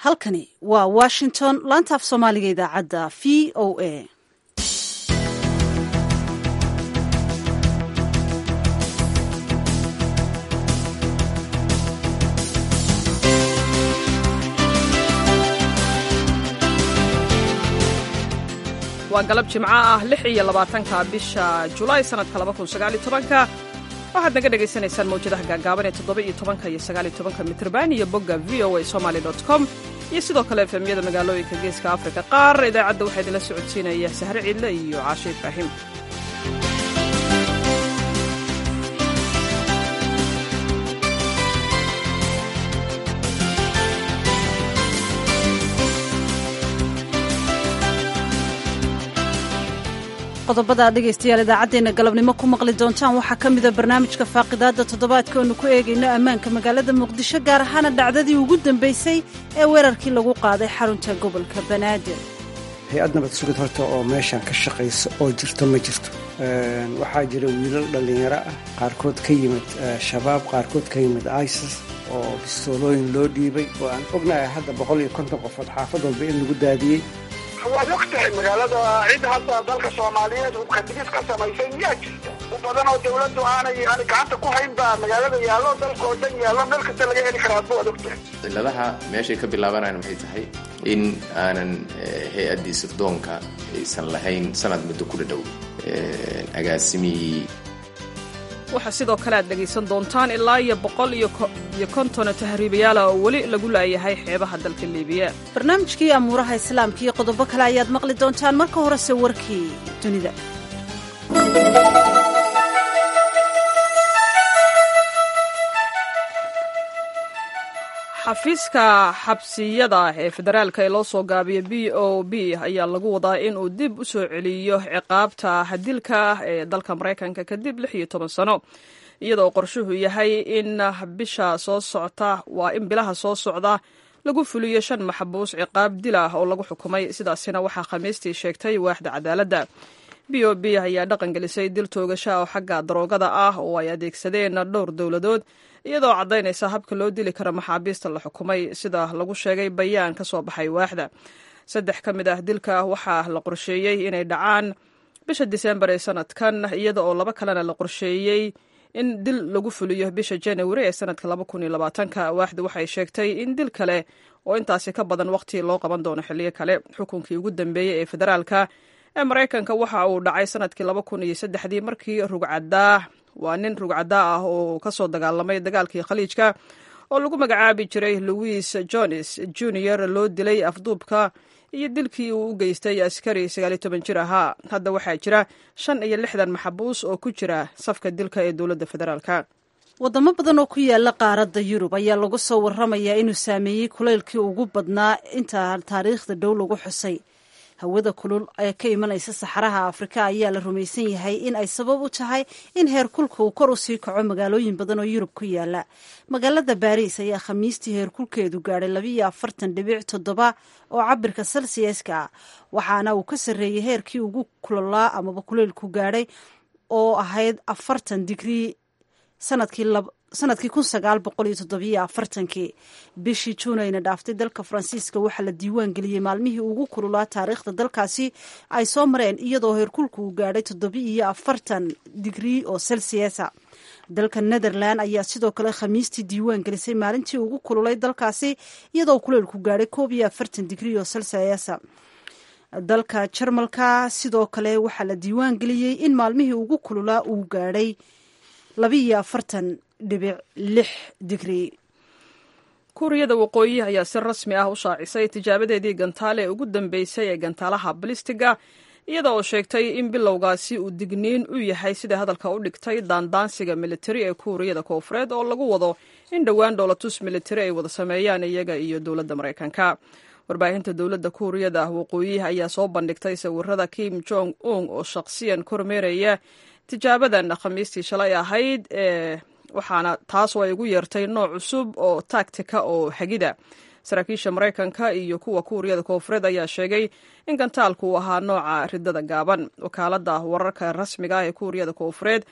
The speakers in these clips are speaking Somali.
halkani waa washington laanta af soomaaliga idaacadda v o a waa galab jimco ah lix iyo labaatanka bisha julaay sannadka laba kun sagaal iyo tobanka waxaad naga dhagaysanaysaan mawjadaha gaagaaban ee toddoba iyo tobanka iyo sagaal iyo tobanka mitrban iyo bogga v o a somaly dot com iyo sidoo kale efemyada magaalooyinka geeska afrika qaar idaacadda waxaa idinla socodsiinaya sahre ciidle iyo caashe ibraahim qodobada dhegaystayaal idaacaddeenna galabnimo ku maqli doontaan waxaa ka mida barnaamijka faaqidaadda toddobaadka oonu ku eegayno ammaanka magaalada muqdisho gaar ahaana dhacdadii ugu dambaysay ee weerarkii lagu qaaday xarunta gobolka banaadir hay-ad nabad sugid horta oo meeshan ka shaqaysa oo jirto ma jirto waxaa jira wiilal dhallinyaro ah qaarkood ka yimid shabaab qaarkood ka yimid isis oo bistoolooyin loo dhiibay oo aan ognahay hadda boqol iyo konton qofood xaafad walba in lagu daadiyey waad og tahay magaalada cid hadda dalka soomaaliyeed hubka digis ka samaysay miyaa jirta u badan oo dawladdu aanay aanay gacanta ku hayn baa magaalada yaallo dalka oo dhan yaallo meel kasta laga heli karaa adba waad og tahay cilladaha meeshay ka bilaabanayaan maxay tahay in aanan hay-addii sirdoonka aysan lahayn sanad muddo ku dhadhow agaasimihii waxaa sidoo kale aad dhegaysan doontaan ilaa iyo boqol iyo konton tahriibayaala oo weli lagu laayahay xeebaha dalka liibiya barnaamijkii amuuraha islaamka iyo qodobo kale ayaad maqli doontaan marka horese warkii dunida xafiiska xabsiyada ee federaalka ee loo soo gaabiya b o b ayaa lagu wadaa in uu dib u soo celiyo ciqaabta hadilka ee dalka maraykanka kadib lix iyo toban sano iyadoo qorshuhu yahay in bisha soo socta waa in bilaha soo socda lagu fuliyo shan maxbuus ciqaab dil ah oo lagu xukumay sidaasina waxaa khamiistii sheegtay waaxda cadaaladda b o b ayaa dhaqan gelisay dil toogasha oo xagga daroogada ah oo ay adeegsadeen dhowr dowladood iyadoo caddaynaysa habka loo dili karo maxaabiista la xukumay sida lagu sheegay bayaan ka soo baxay waaxda saddex ka mid ah dilka waxaa la qorsheeyey inay dhacaan bisha disembar ee sanadkan iyada oo laba kalena la qorsheeyey in dil lagu fuliyo bisha janawari ee sanadka laba kun iyo labaatanka waaxdu waxay sheegtay in dil kale oo intaasi ka badan waqti loo qaban doono xilliyo kale xukunkii ugu dambeeyey ee federaalka ee maraykanka waxa uu dhacay sanadkii laba kun iyo saddexdii markii rugcadaa waa nin rugcadaa ah oo ka soo dagaalamay dagaalkii khaliijka oo lagu magacaabi jiray louis jones junior loo dilay afduubka iyo dilkii uu u geystay askari sagaaliyo toban jir ahaa hadda waxaa jira shan iyo lixdan maxabuus oo ku jira safka dilka ee dowladda federaalka wadamo badan oo ku yaala qaaradda yurub ayaa lagu soo warramayaa inuu saameeyey kulaylkii ugu badnaa inta taariikhda dhow lagu xusay hawada kulul ee ka imanaysa saxaraha afrika ayaa la rumaysan yahay in ay sabab u tahay in heerkulka uu kor u sii kaco magaalooyin badan oo yurub ku yaala magaalada baariis ayaa khamiistii heerkulkeedu gaadhay labiiyo afartan dhibic toddoba oo cabirka selsiyaska ah waxaana uu ka sarreeyey heerkii ugu kulolaa amaba kuleylku gaadhay oo ahayd afartan digrii sanadkii sanadkii kun sagaal boqol iyo toddobiyo afartankii bishii juunayna dhaaftay dalka faransiiska waxaa la diiwaan geliyey maalmihii ugu kululaa taariikhda dalkaasi ay soo mareen iyadoo heerkulku uu gaadhay toddobiiyo afartan digrii oo selsiasa dalka netherland ayaa sidoo kale khamiistii diiwaan gelisay maalintii ugu kululay dalkaasi iyadoo kuleylku gaadhay koob iyo afartan digrii oo selsiasa dalka jarmalka sidoo kale waxaa la diiwaan geliyey in maalmihii ugu kululaa uu gaadhay labiiyo afartan dhibic lix digrii kuuriyada waqooyi ayaa si rasmi ah u shaacisay tijaabadeedii gantaale ee ugu dambeysay ee gantaalaha balistiga iyada oo sheegtay in bilowgaasi uu digniin u yahay sida hadalka u dhigtay daandaansiga militari ee kuuriyada koofureed oo lagu wado in dhowaan dhoolatus militari ay wada sameeyaan iyaga iyo dowladda maraykanka warbaahinta dowladda kuuriyada waqooyi ayaa soo bandhigtay sawirada kim jong un oo shaqsiyan kormeeraya tijaabadan khamiistii shalay ahayd ee waxaana taas oo ay ugu yeertay nooc cusub oo taagtika oo xagida saraakiisha maraykanka iyo kuwa kuuriyada koofureed ayaa sheegay in gantaalku uu ahaa nooca ridada gaaban wakaaladda wararka rasmiga ah ee kuuriyada koofureed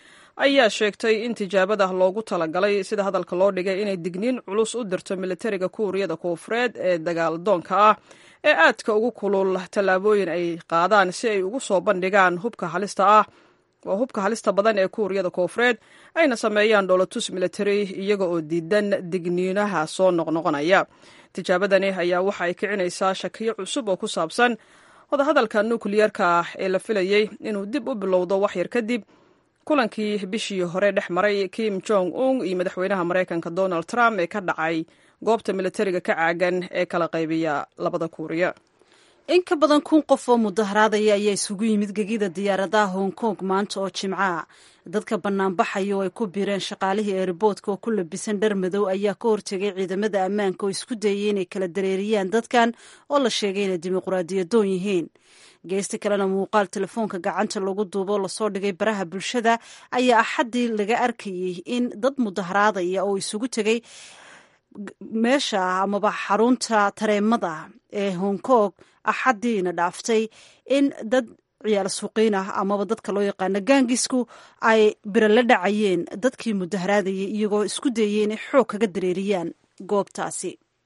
ayaa sheegtay in tijaabada loogu talagalay sida hadalka loo dhigay inay digniin culus u dirto militariga kuuriyada koonfureed ee dagaaldoonka ah ee aadka ugu kulul tallaabooyin ay qaadaan si ay ugu soo bandhigaan hubka halista ah waa hubka halista badan ee kuuriyada koonfureed ayna sameeyaan dhoolatus militari iyaga oo diidan digniinaha soo noqnoqonaya tijaabadani ayaa waxa ay kicinaysaa shakiyo cusub oo ku saabsan wadahadalka nukliyerka ah ee la filayey inuu dib u bilowdo waxyar kadib kulankii bishii hore dhex maray kim jong un iyo madaxweynaha maraykanka donald trump ee ka dhacay goobta militariga ka caagan ee kala qaybiya labada kuuriya in ka badan kun qof oo mudaharaadaya ayaa isugu yimid gegida diyaaradaha hong kong maanta oo jimca dadka banaanbaxaya oo ay ku biireen shaqaalihii eeriboodka oo ku labisan dhar madow ayaa ka hortegay ciidamada ammaanka oo isku dayay inay kala dareeriyaan dadkan oo la sheegay inay dimuqraadiyadoon yihiin geesta kalena muuqaal telefoonka gacanta lagu duubo lasoo dhigay baraha bulshada ayaa axaddii laga arkayey in dad mudaharaadaya oo isugu tegay meesha amaba xarunta tareemada ee hong kong axaddiina dhaaftay in dad ciyaal suuqiin ah amaba dadka loo yaqaano gaangisku ay biro la dhacayeen dadkii mudaharaadayay iyagoo isku dayay inay xoog kaga dareeriyaan goobtaasi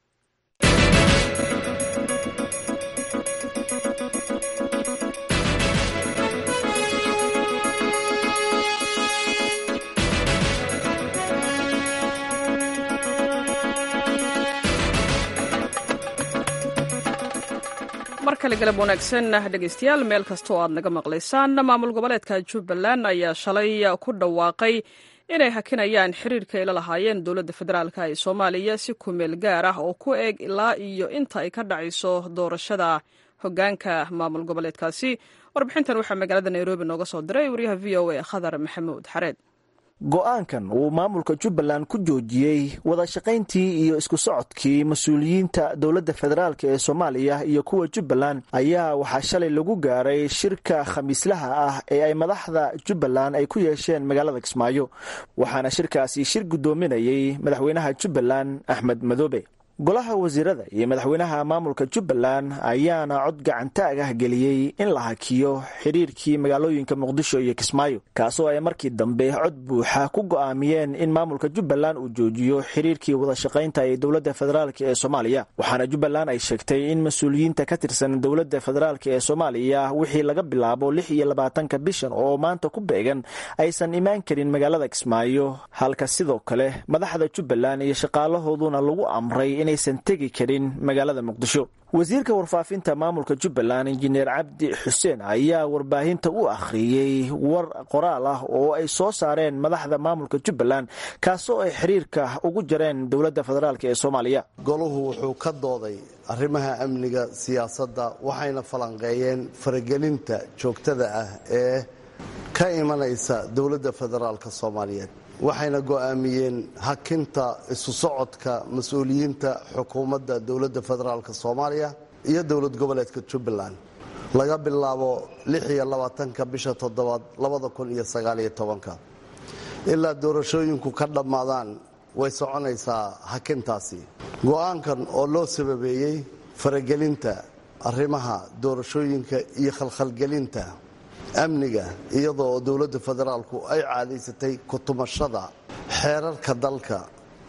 mar kale galab wanaagsan dhegaystayaal meel kasta oo aad naga maqlaysaan maamul goboleedka jubbaland ayaa shalay ku dhawaaqay inay hakinayaan xiriirka ay la lahaayeen dowladda federaalk ee soomaaliya si kumeel gaar ah oo ku eeg ilaa iyo inta ay ka dhacayso doorashada hogaanka maamul goboleedkaasi warbixintan waxaa magaalada nairobi nooga soo diray waryaha v o a khadar maxamuud xareed go-aankan uu maamulka jubbaland ku joojiyey wada shaqayntii iyo isku socodkii mas-uuliyiinta dowladda federaalk ee soomaaliya iyo kuwa jubbaland ayaa waxaa shalay lagu gaaray shirka khamiislaha ah ee ay madaxda jubbaland ay ku yeesheen magaalada kismaayo waxaana shirkaasi shir guddoominayey madaxweynaha jubbaland axmed madoobe golaha wasiirada iyo madaxweynaha maamulka jubbaland ayaana cod gacantaag ah geliyey in la hakiyo xidhiirkii magaalooyinka muqdisho iyo kismaayo kaasoo ay markii dambe cod buuxa ku go'aamiyeen in maamulka jubbaland uu joojiyo xidhiirkii wadashaqaynta ee dowladda federaalk ee soomaaliya waxaana jubbaland ay sheegtay in mas-uuliyiinta ka tirsan dowladda federaalk ee soomaaliya wixii laga bilaabo lix iyo labaatanka bishan oo maanta ku beegan aysan imaan karin magaalada kismaayo halka sidoo kale madaxda jubbaland iyo shaqaalahooduna lagu amray inaysan tegi karin magaalada muqdisho wasiirka warfaafinta maamulka jubbaland injineer cabdi xuseen ayaa warbaahinta u akhriyey war qoraal ah oo ay soo saareen madaxda maamulka jubbaland kaasoo ay xiriirka ugu jareen dowladda federaalk ee soomaaliya goluhu wuxuu ka dooday arrimaha amniga siyaasadda waxayna falanqeeyeen faragelinta joogtada ah ee ka imanaysa dowladda federaalk soomaaliyeed waxayna go'aamiyeen hakinta isu socodka mas-uuliyiinta xukuumadda dowladda federaalk soomaaliya iyo dowlad goboleedka jubbaland laga bilaabo lixiyo labaatanka bisha toddobaad labada kun iyo sagaaliyo tobanka ilaa doorashooyinku ka dhammaadaan way soconaysaa hakintaasi go'aankan oo loo sababeeyey faragelinta arrimaha doorashooyinka iyo khalkhalgelinta amniga iyadoo dowladda federaalku ay caadaysatay kutumashada xeerarka dalka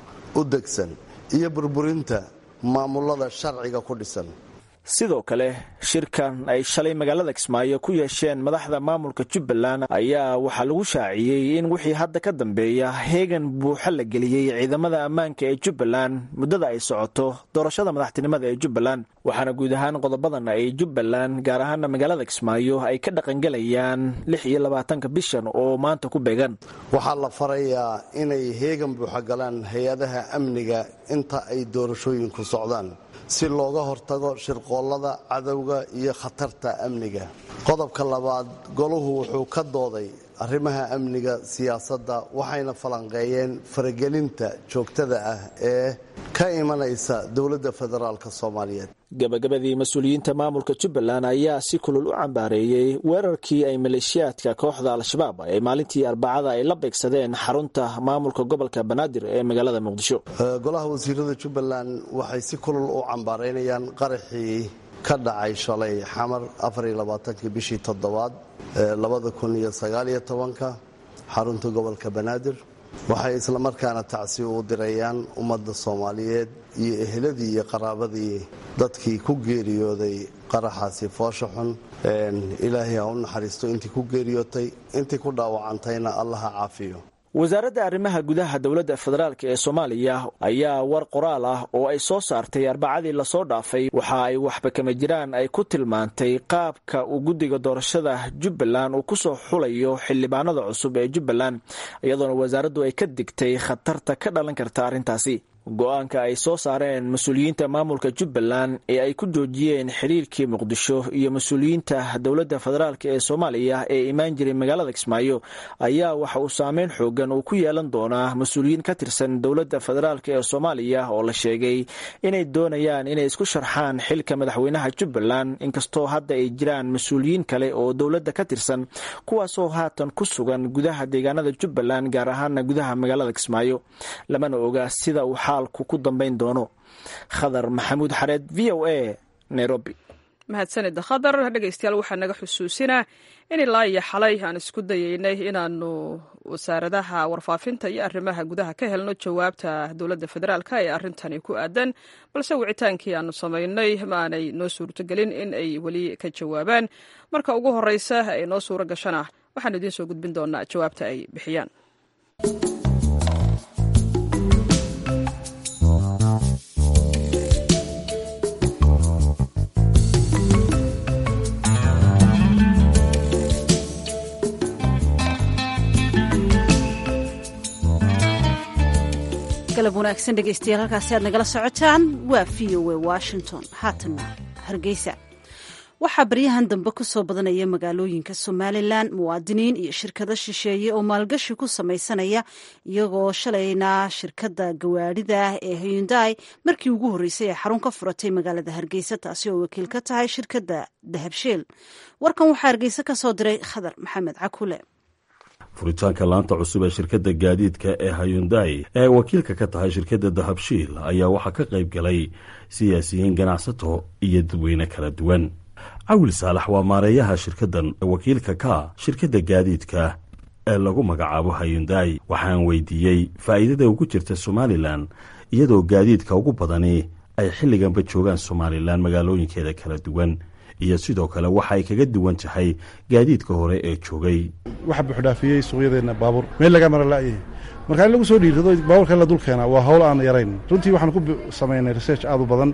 u degsan iyo burburinta maamulada sharciga ku dhisan sidoo kale shirkan ay shalay magaalada kismaayo ku yeesheen madaxda maamulka jubbaland ayaa waxaa lagu shaaciyey in wixii hadda ka dambeeya heegan buuxa la geliyey ciidamada ammaanka ee jubbaland muddada ay socoto doorashada madaxtinimada ee jubbaland waxaana guud ahaan qodobadan ay jubbaland gaar ahaana magaalada kismaayo ay ka dhaqangelayaan lix iyo labaatanka bishan oo maanta ku beegan waxaa la farayaa inay heegan buuxa galaan hay-adaha amniga inta ay doorashooyinku socdaan si looga hortago shirqoollada cadowga iyo khatarta amniga qodobka labaad goluhu wuxuu ka dooday arrimaha amniga siyaasadda waxayna falanqeeyeen faragelinta joogtada ah ee ka imanaysa dowladda federaalk soomaaliyeed gabagabadii mas-uuliyiinta maamulka jubbaland ayaa si kulul u cambaareeyey weerarkii ay maleeshiyaadka kooxda al-shabaab ee maalintii arbacada ay la beegsadeen xarunta maamulka gobolka banaadir ee magaalada muqdisho golaha wasiirada jubbaland waxay si kulul u cambaareynayaan qaraxii ka dhacay shalay xamar afariyolabaatanki bishii toddobaad labada kun iyo sagaaliyo tobanka xarunta gobolka banaadir waxay islamarkaana tacsi u dirayaan ummadda soomaaliyeed iyo eheladii iyo qaraabadii dadkii ku geeriyooday qaraxaasi foosha xun ilaahay ha u naxariisto intii ku geeriyootay intii ku dhaawacantayna allah ha caafiyo wasaaradda arrimaha gudaha dowladda federaalk ee soomaaliya ayaa war qoraal ah oo ay soo saartay arbacadii lasoo dhaafay waxa ay waxba kama jiraan ay ku tilmaantay qaabka uu guddiga doorashada jubbaland uu kusoo xulayo xildhibaanada cusub ee jubbaland iyadoona wasaaraddu ay ka digtay khatarta ka dhalan karta arrintaasi go-aanka ay soo saareen mas-uuliyiinta maamulka jubbaland ee ay ku joojiyeen xiriirkii muqdisho iyo mas-uuliyiinta dowladda federaalk ee soomaaliya ee imaan jiray magaalada kismaayo ayaa waxa uu saameyn xoogan uu ku yeelan doonaa mas-uuliyiin ka tirsan dowladda federaalk ee soomaaliya oo la sheegay inay doonayaan inay isku sharxaan xilka madaxweynaha jubbaland inkastoo hadda ay jiraan mas-uuliyiin kale oo dowladda ka tirsan kuwaasoo haatan ku sugan gudaha deegaanada jubbaland gaar ahaana gudaha magaalada kismaayo lamana oga sida uu ku dambayn doono khadar maxamuud xareed v o a nairobi mahadsanida khadar dhegaystayaal waxaa naga xusuusinaa in ilaa iyo xalay aan isku dayeynay inaanu wasaaradaha warfaafinta iyo arrimaha gudaha ka helno jawaabta dowladda federaalk ee arrintani ku aadan balse wicitaankii aanu samaynay maanay noo suurtogelin in ay weli ka jawaabaan marka ugu horeysa ay noo suuro gashana waxaanu idiin soo gudbin doonaa jawaabta ay bixiyaan galab wanaagsan dhegaystayaal halkaasi aad nagala socotaan waa v o a washington haatanna hargeysa waxaa baryahan dambe ku soo badanaya magaalooyinka somalilan muwaadiniin iyo shirkado shisheeye oo maalgashi ku samaysanaya iyagoo shalayna shirkadda gawaadhida ee hyundai markii ugu horreysay ee xarun ka furatay magaalada hargeysa taasi oo wakiil ka tahay shirkadda dahabsheel warkan waxaa hargeysa ka soo diray khadar maxamed cakule furitaanka laanta cusub ee shirkadda gaadiidka ee hayundai ee wakiilka ka tahay shirkadda dahabshiil ayaa waxaa ka qayb galay siyaasiyiin ganacsato iyo dadweyne kala duwan cawil saalax waa maareeyaha shirkaddan wakiilka ka shirkadda gaadiidka ee lagu magacaabo hayundai waxaan weydiiyey faa'iidada ugu jirta somalilan iyadoo gaadiidka ugu badani ay xilliganba joogaan somalilan magaalooyinkeeda kala duwan iyo sidoo kale waxa ay kaga duwan tahay gaadiidka hore ee joogay waxa buuxdhaafiyey suuqyadeenna baabuur meel laga mara la'yahay marka in lagu soo dhiirrado baabuurka in la dul keenaa waa hawl aan yarayn runtii waxaan ku samaynay research aad u badan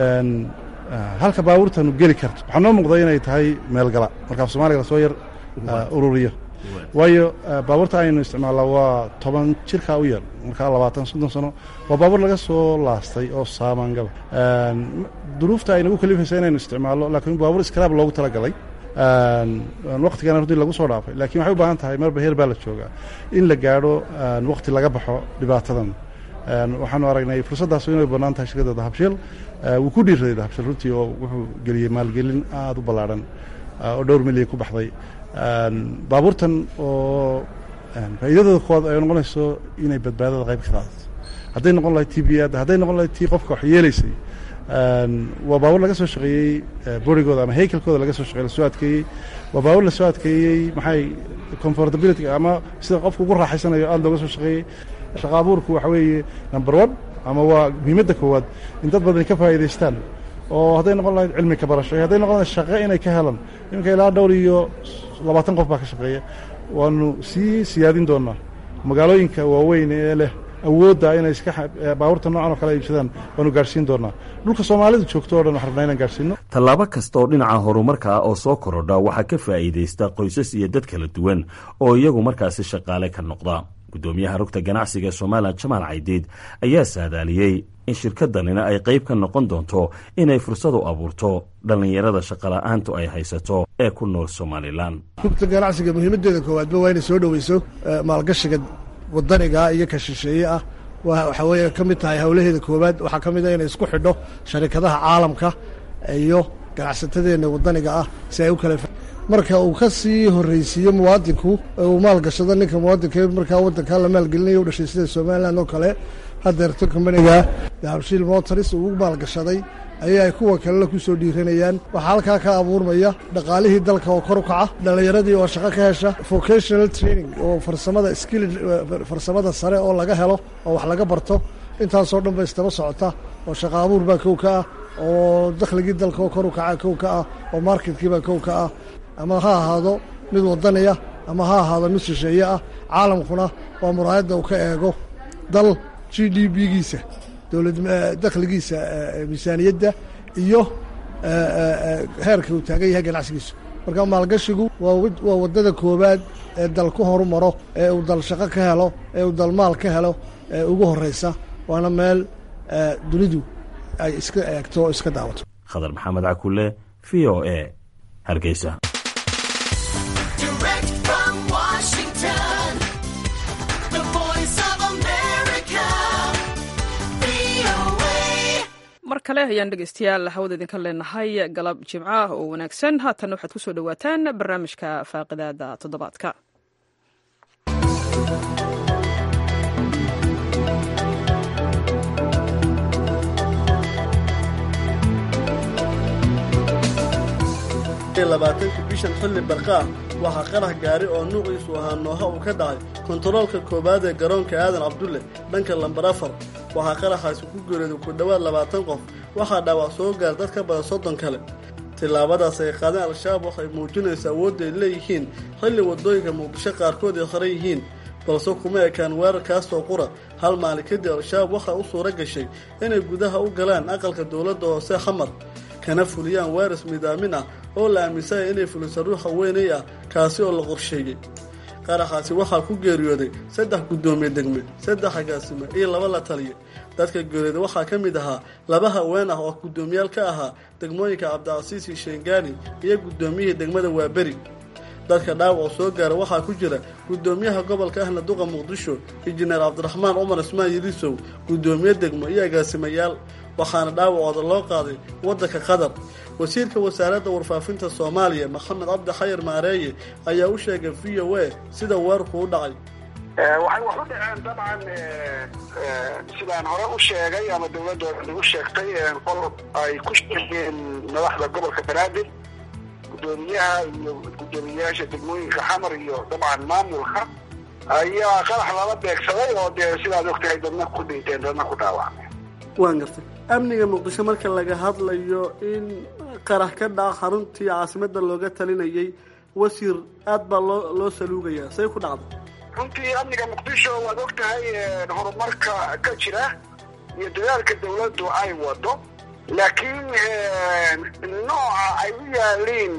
halka baabuurtanu geli karto waxaa noo muuqda inay tahay meelgala marka af soomaaliga lasoo yar ururiyo waayo baabuurta aynu isticmaallaa waa toban jirkaa u yar markaa labaatan soddon sano waa baabuur laga soo laastay oo saamaangaba duruufta ay nagu kalifaysa inaynu isticmaallo laakiin baabuur iskaraab loogu talagalay waktigana runtii lagu soo dhaafay lakiin waxay u baahan tahay marba heer baa la joogaa in la gaadho wakti laga baxo dhibaatadan waxaanu aragnay fursaddaas inay bannaan tahay shirkadda dahabshiil wuu ku dhiiraday dahabshiil runtii oo wuxuu geliyey maalgelin aada u ballaadhan oo dhowr milyan ku baxday baabuurtan oo faa'iidadooda koowaad ay noqonayso inay badbaadada qayb ka qaadato hadday noqon lahayd t b adda hadday noqon lahayd tii qofka wax yeelaysay waa baabuur laga soo shaqeeyey borigooda ama haykalkooda laga soo shaqey lasoo adkeeyey waa baabuur lasoo adkeeyey maxay comfortability ama sida qofku ugu raaxaysanayo aada looga soo shaqeeyey shaqa abuurku waxa weeye number one ama waa muhiimadda koowaad in dad badan ka faa'iidaystaan oo hadday noqon lahayd cilmi ka barasho iyo hadday noqon lahayd shaqo inay ka helaan iminka ilaa dhowr iyo labaatan qof baa ka shaqeeya waanu sii siyaadin doonaa magaalooyinka waaweyn ee leh awoodda inay iska baabuurta noocan oo kale iibsadaan waanu gaadhsiin doonaa dhulka soomaalidu joogto o dhan waxaan rabnaa inaan gaadhsiino tallaabo kasta oo dhinaca horumarka ah oo soo korodha waxaa ka faa'iidaysta qoysas iyo dad kala duwan oo iyagu markaasi shaqaale ka noqda guddoomiyaha rugta ganacsiga somalilan jamaal caydiid ayaa saadaaliyey in shirkaddanina ay qayb ka noqon doonto inay fursad u abuurto dhallinyarada shaqola'aantu ay haysato ee ku nool somalilan rugta ganacsiga muhiimaddeeda koowaadba waa inay soo dhoweyso maalgashiga wadaniga iyo ka shisheeye ah waxaa weeye ka mid tahay howlaheeda koowaad waxaa ka mid a inay isku xidho sharikadaha caalamka iyo ganacsatadeenna wadaniga ah si ay u kala marka uu ka sii horraysiiyo muwaadinku uu maalgashado ninka muwaadinka markaa waddankaa la maalgelinayo u dhashay sida somalilan oo kale hadeerto kombaniga dahabshiil motors uu maalgashaday ayay ay kuwa kalena ku soo dhiiranayaan waxaa halkaa ka abuurmaya dhaqaalihii dalka oo kor u kaca dhallinyaradii oo shaqo ka hesha vocational training oo farsamada skill farsamada sare oo laga helo oo wax laga barto intaasoo dhan ba istaba socota oo shaqo abuur baa kow ka ah oo dakhligii dalka oo kor u kaca kow ka ah oo marketkii baa kow ka ah ama ha ahaado mid wadaniya ama ha ahaado mid shisheeye ah caalamkuna waa muraayadda uu ka eego dal g d b-giisa dowlad dakhligiisa miisaaniyadda iyo heerka uu taagan yahay ganacsigiisu marka maalgashigu waa waddada koowaad ee dal ku horumaro ee uu dal shaqo ka helo ee uu dal maal ka helo ee ugu horraysa waana meel dunidu ay iska eegto oo iska daawato khadar maxamed cakule v o a hargeysa mar kale ayaan dhegeystayaal hawada idinka leenahay galab jimca oo wanaagsan haatan waxaad ku soo dhowaataan barnaamijka faaqidaada toddobaadka labaatanka bishan xilli barqaa waxaa qarax gaari oo nuuciisu ahaa nooha uu ka dhacay kontaroolka koowaad ee garoonka aadan cabdulle dhanka lambar afar waxaa qaraxaasi ku geeriyooday ku dhowaad labaatan qof waxaa dhaawac soo gaar dad ka badan soddon kale tillaabadaas ay qaadeen al-shabaab waxay muujinaysaa awoodda ay leeyihiin xilli waddooyinka muqdisho qaarkood ay horan yihiin balse kuma ekaan weerarkaasoo qura hal maalin kadib al-shabaab waxaa u suuro gashay inay gudaha u galaan aqalka dowladda hoose xamar kana fuliyaan weeras midaamin ah oo la aaminsanya inay fuliso ruux haweenay ah kaasi oo la qorsheeyey qaraxaasi waxaa ku geeriyooday saddex guddoomiye degme saddex agaasime iyo laba la taliya dadka geeriyooday waxaa ka mid ahaa laba haween ah oo guddoomiyaal ka ahaa degmooyinka cabdicasiisi sheengani iyo guddoomiyihii degmada waaberi dadka dhaawac oo soo gaara waxaa ku jira guddoomiyaha gobolka ahna duqa muqdisho injineer cabdiraxmaan cumar ismaan yilisow guddoomiye degmo iyo agaasimayaal waxaana dhaawacooda loo qaaday waddanka qatar wasiirka wasaaradda warfaafinta soomaaliya maxamed cabdi xayar maareeye ayaa u sheegay v o a sida weerarku u dhacay waxay wax u dhaceen dabcan sidaan hore u sheegay ama dowladooda u sheegtay qol ay ku sheegeen madaxda gobolka banaadir guddoomiyaha iyo guddoomiyayaasha degmooyinka xamar iyo dabcan maamulka ayaa qarax lala beegsaday oo dee sidaad ogtahay dadna ku dhinteen dadna ku dhaawacmeen waan gartay amniga muqdisho marka laga hadlayo in qarax ka dhaca xaruntii caasimada looga talinayay wasiir aad baa loo loo saluugayaa say ku dhacday runtii amniga muqdisho waad og tahay horumarka ka jira iyo dadaalka dawladdu ay wado laakiin nooca ay u yaaliin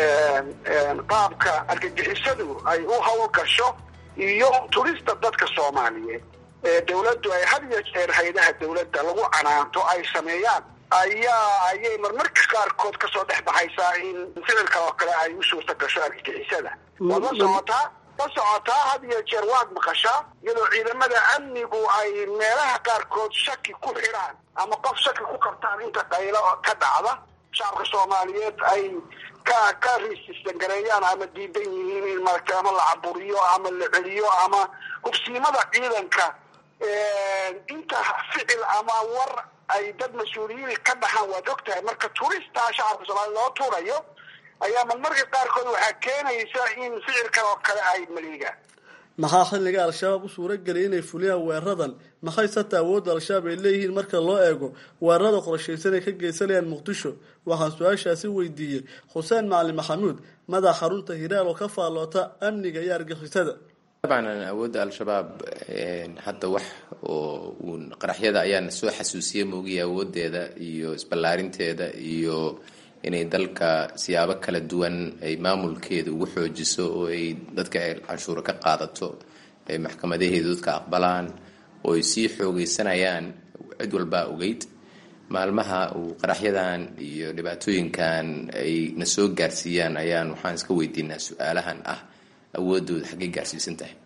qaabka argagixisadu ay u hawl gasho iyo turista dadka soomaaliyeed ee dawladdu ay had iyo jeer haydaha dawladda lagu canaanto ay sameeyaan ayaa ayay marmarka qaarkood kasoo dhex baxaysaa in ficilka oo kale ay u suurta gasho argagixisada waad la socotaa la socotaa had iyo jeer waad maqashaa iyadoo ciidamada amnigu ay meelaha qaarkood shaki ku xidhaan ama qof shaki ku qabtaan inta qaylo ka dhacda shacabka soomaaliyeed ay ka ka riisistan gareeyaan ama diidan yihiin in marata ama la caburiyo ama la celiyo ama hubsiimada ciidanka inta ficil ama war ay dad mas-uuliyiin ka dhaxaan waad og tahay marka turistaa shacabka soomaliya loo tuurayo ayaa marmarka qaarkood waxaa keenaysa in ficilkan oo kale ay maliigaan maxaa xilliga al-shabaab u suura geliyay inay fuliyaan weeraradan maxay sata awoodda al-shabaab ay leeyihiin marka loo eego weerarada qorshaysan ay ka geysanayaan muqdisho waxaan su-aashaasi weydiiyey xuseen macalin maxamuud madax xarunta hiraal oo ka faalloota amniga iyo argixisada dabcan awoodda al-shabaab hadda wax oo uun qaraxyada ayaana soo xasuusiyey moogiya awooddeeda iyo isballaarinteeda iyo inay dalka siyaabo kala duwan ay maamulkeeda ugu xoojiso oo ay dadka canshuuro ka qaadato ay maxkamadaheeda dadka aqbalaan oo ay sii xoogeysanayaan cid walbaa ogeyd maalmaha uu qaraxyadan iyo dhibaatooyinkan ay na soo gaarsiiyaan ayaan waxaan iska weydiinaa su-aalahan ah awoodooda xaggay gaarsiisan tahay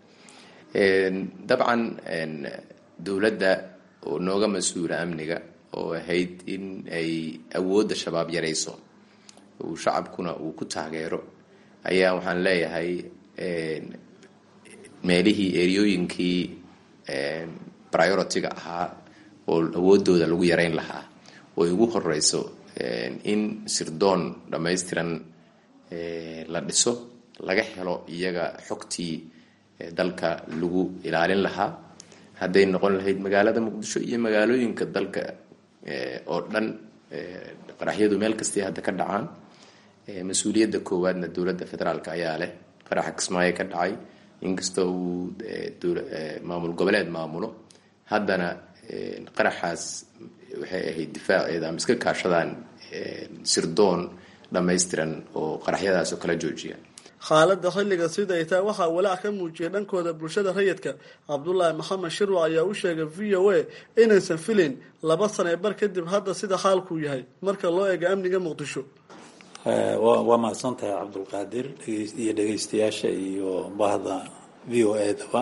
dabcan dowladda oo nooga mas-uula amniga oo ahayd in ay awoodda shabaab yarayso uu shacabkuna uu ku taageero ayaa waxaan leeyahay meelihii eryooyinkii priority-ga ahaa oo awoodooda lagu yareyn lahaa oo ugu horeyso in sirdoon dhammaystiran la dhiso laga helo iyaga xogtii dalka lagu ilaalin lahaa hadday noqon lahayd magaalada muqdisho iyo magaalooyinka dalka oo dhan qaraxyadu meel kastay hadda ka dhacaan mas-uuliyadda koowaadna dowladda federaalk ayaa leh qaraxa kismaayo ka dhacay inkastoo uu maamul goboleed maamulo haddana qaraxaas waxay ahayd difaaceeda ama iska kaashadaan sirdoon dhammaystiran oo qaraxyadaas oo kala joojiya xaaladda xilliga sida ay tahay waxaa walaac ka muujiyay dhankooda bulshada rayidka cabdulaahi maxamed shirwac ayaa u sheegay v o a inaysan filin laba sane bar kadib hadda sida xaalkuu yahay marka loo eego amniga muqdisho waa mahadsan tahay cabdulqaadir iyo dhegeystayaasha iyo bahda v o a daba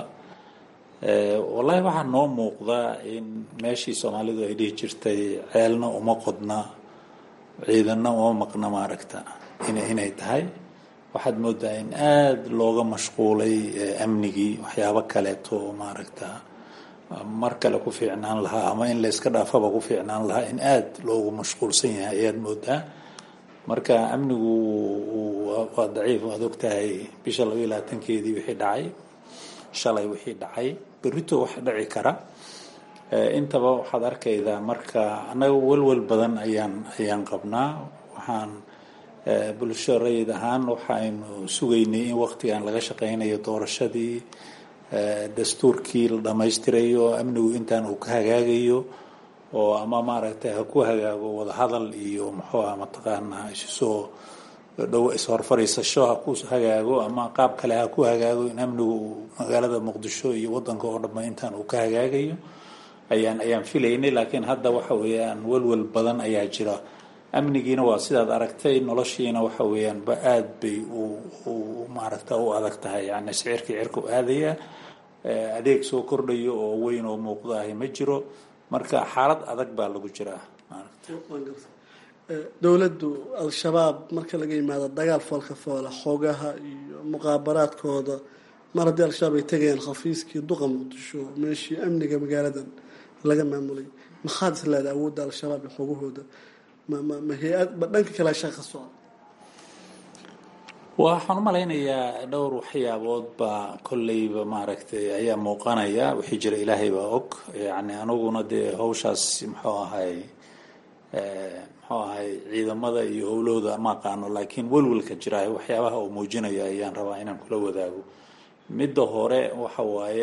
wallaahi waxaa noo muuqdaa in meeshii soomaalidu ay dhihi jirtay ceelna uma qodna ciidanna uma maqna maaragta inay tahay waxaad moodaa in aada looga mashquulay amnigii waxyaabo kaleeto oo maaragta mar kale ku fiicnaan lahaa ama in la iska dhaafaba ku fiicnaan lahaa in aada loogu mashquulsan yahay ayaad moodaa marka amnigu waa daciif waad ogtahay bisha laba iyo labaatankeedii wixii dhacay shalay wixii dhacay berito wax dhici kara intaba waxaad arkaydaa marka annaga welwel badan ayaan ayaan qabnaa waxaan bulsho rayid ahaan waxaynu sugaynay in waqtigan laga shaqeynayo doorashadii dastuurkii la dhammaystirayo amnigu intaan uu ka hagaagayo oo ama maaragtay ha ku hagaago wadahadal iyo muxuu ah mataqaanaa isusoo dhow is-horfariisasho ha ku hagaago ama qaab kale ha ku hagaago in amnigu magaalada muqdisho iyo wadanka oo dhanba intaan uu ka hagaagayo ayaan ayaan filaynay laakiin hadda waxa weeyaan welwel badan ayaa jira amnigiina waa sidaad aragtay noloshiina waxa weeyaan ba aada bay u maaragta u adag tahay yani sicirkii cirku aadaya adeeg soo kordhayo oo weyn oo muuqdaahi ma jiro marka xaalad adag baa lagu jiraa dowladdu al-shabaab marka laga yimaado dagaal foolka foola xoogaha iyo muqaabaraadkooda mar haddii al-shabaab ay tegayaan khafiiskii duqa muqdisho meeshii amniga magaaladan laga maamulay maxaad is leedahay awoodda al-shabaab iyo xoogahooda ma ma ma hay-ad ma dhanka kale shaqa socda waxaan u malaynayaa dhowr waxyaabood baa kolleyba maaragtay ayaa muuqanaya wixii jira ilaahay baa og yani aniguna dee hawshaas muxuu ahay muxuu ahay ciidamada iyo howlahooda ma aqaano laakiin welwelka jira waxyaabaha uu muujinaya ayaan rabaa inaan kula wadaago midda hore waxa waaye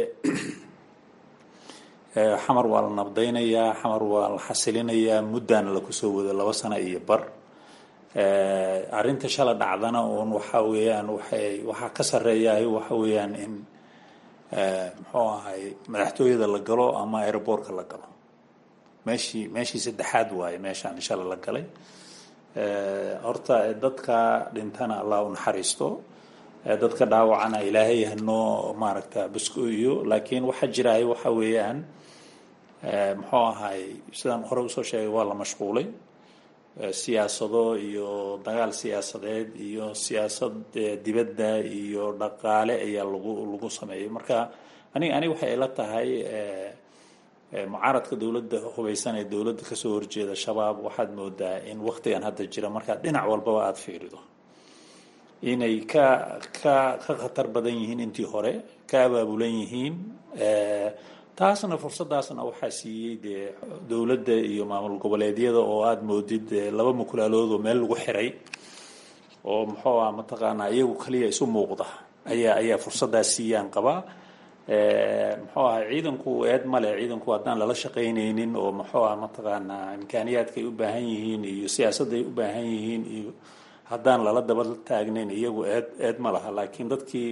xamar waa la nabdaynayaa xamar waa la xasilinayaa muddaana lakusoo wado laba sano iyo bar arrinta shala dhacdana uun waxa weeyaan waxay waxaa ka sarreeyahay waxa weeyaan in muxuu ahay madaxtooyada la galo ama aeroboortka la galo meeshii meeshii saddexaad waaye meeshaan shala la galay horta dadka dhintana allah u naxariisto dadka dhaawacana ilaahay hanoo maaragta basko-iyo laakiin waxaa jiraay waxa weeyaan muxuu ahay sidaan hore usoo sheegay waa la mashquulay siyaasado iyo dagaal siyaasadeed iyo siyaasad dibadda iyo dhaqaale ayaa lagu lagu sameeyay marka anig aniga waxay ila tahay mucaaradka dowladda hubaysan ee dowladda kasoo horjeeda shabaab waxaad moodaa in waktigan hadda jira markaad dhinac walbaba aada fiirido inay ka ka ka khatar badan yihiin intii hore ka abaabulan yihiin taasna fursadaasna waxaa siiyey dee dowladda iyo maamul goboleedyada oo aada moodid laba mukulaalood oo meel lagu xiray oo muxuu ah mataqaanaa iyagu kaliya isu muuqda ayaa ayaa fursadaas siiyaan qabaa muxuu ahay ciidanku eed male ciidanku haddaan lala shaqaynaynin oo muxuu ah mataqaanaa imkaaniyaadka ay u baahan yihiin iyo siyaasadda ay u baahan yihiin iyo haddaan lala daba taagnayn iyagu eed eed ma laha laakiin dadkii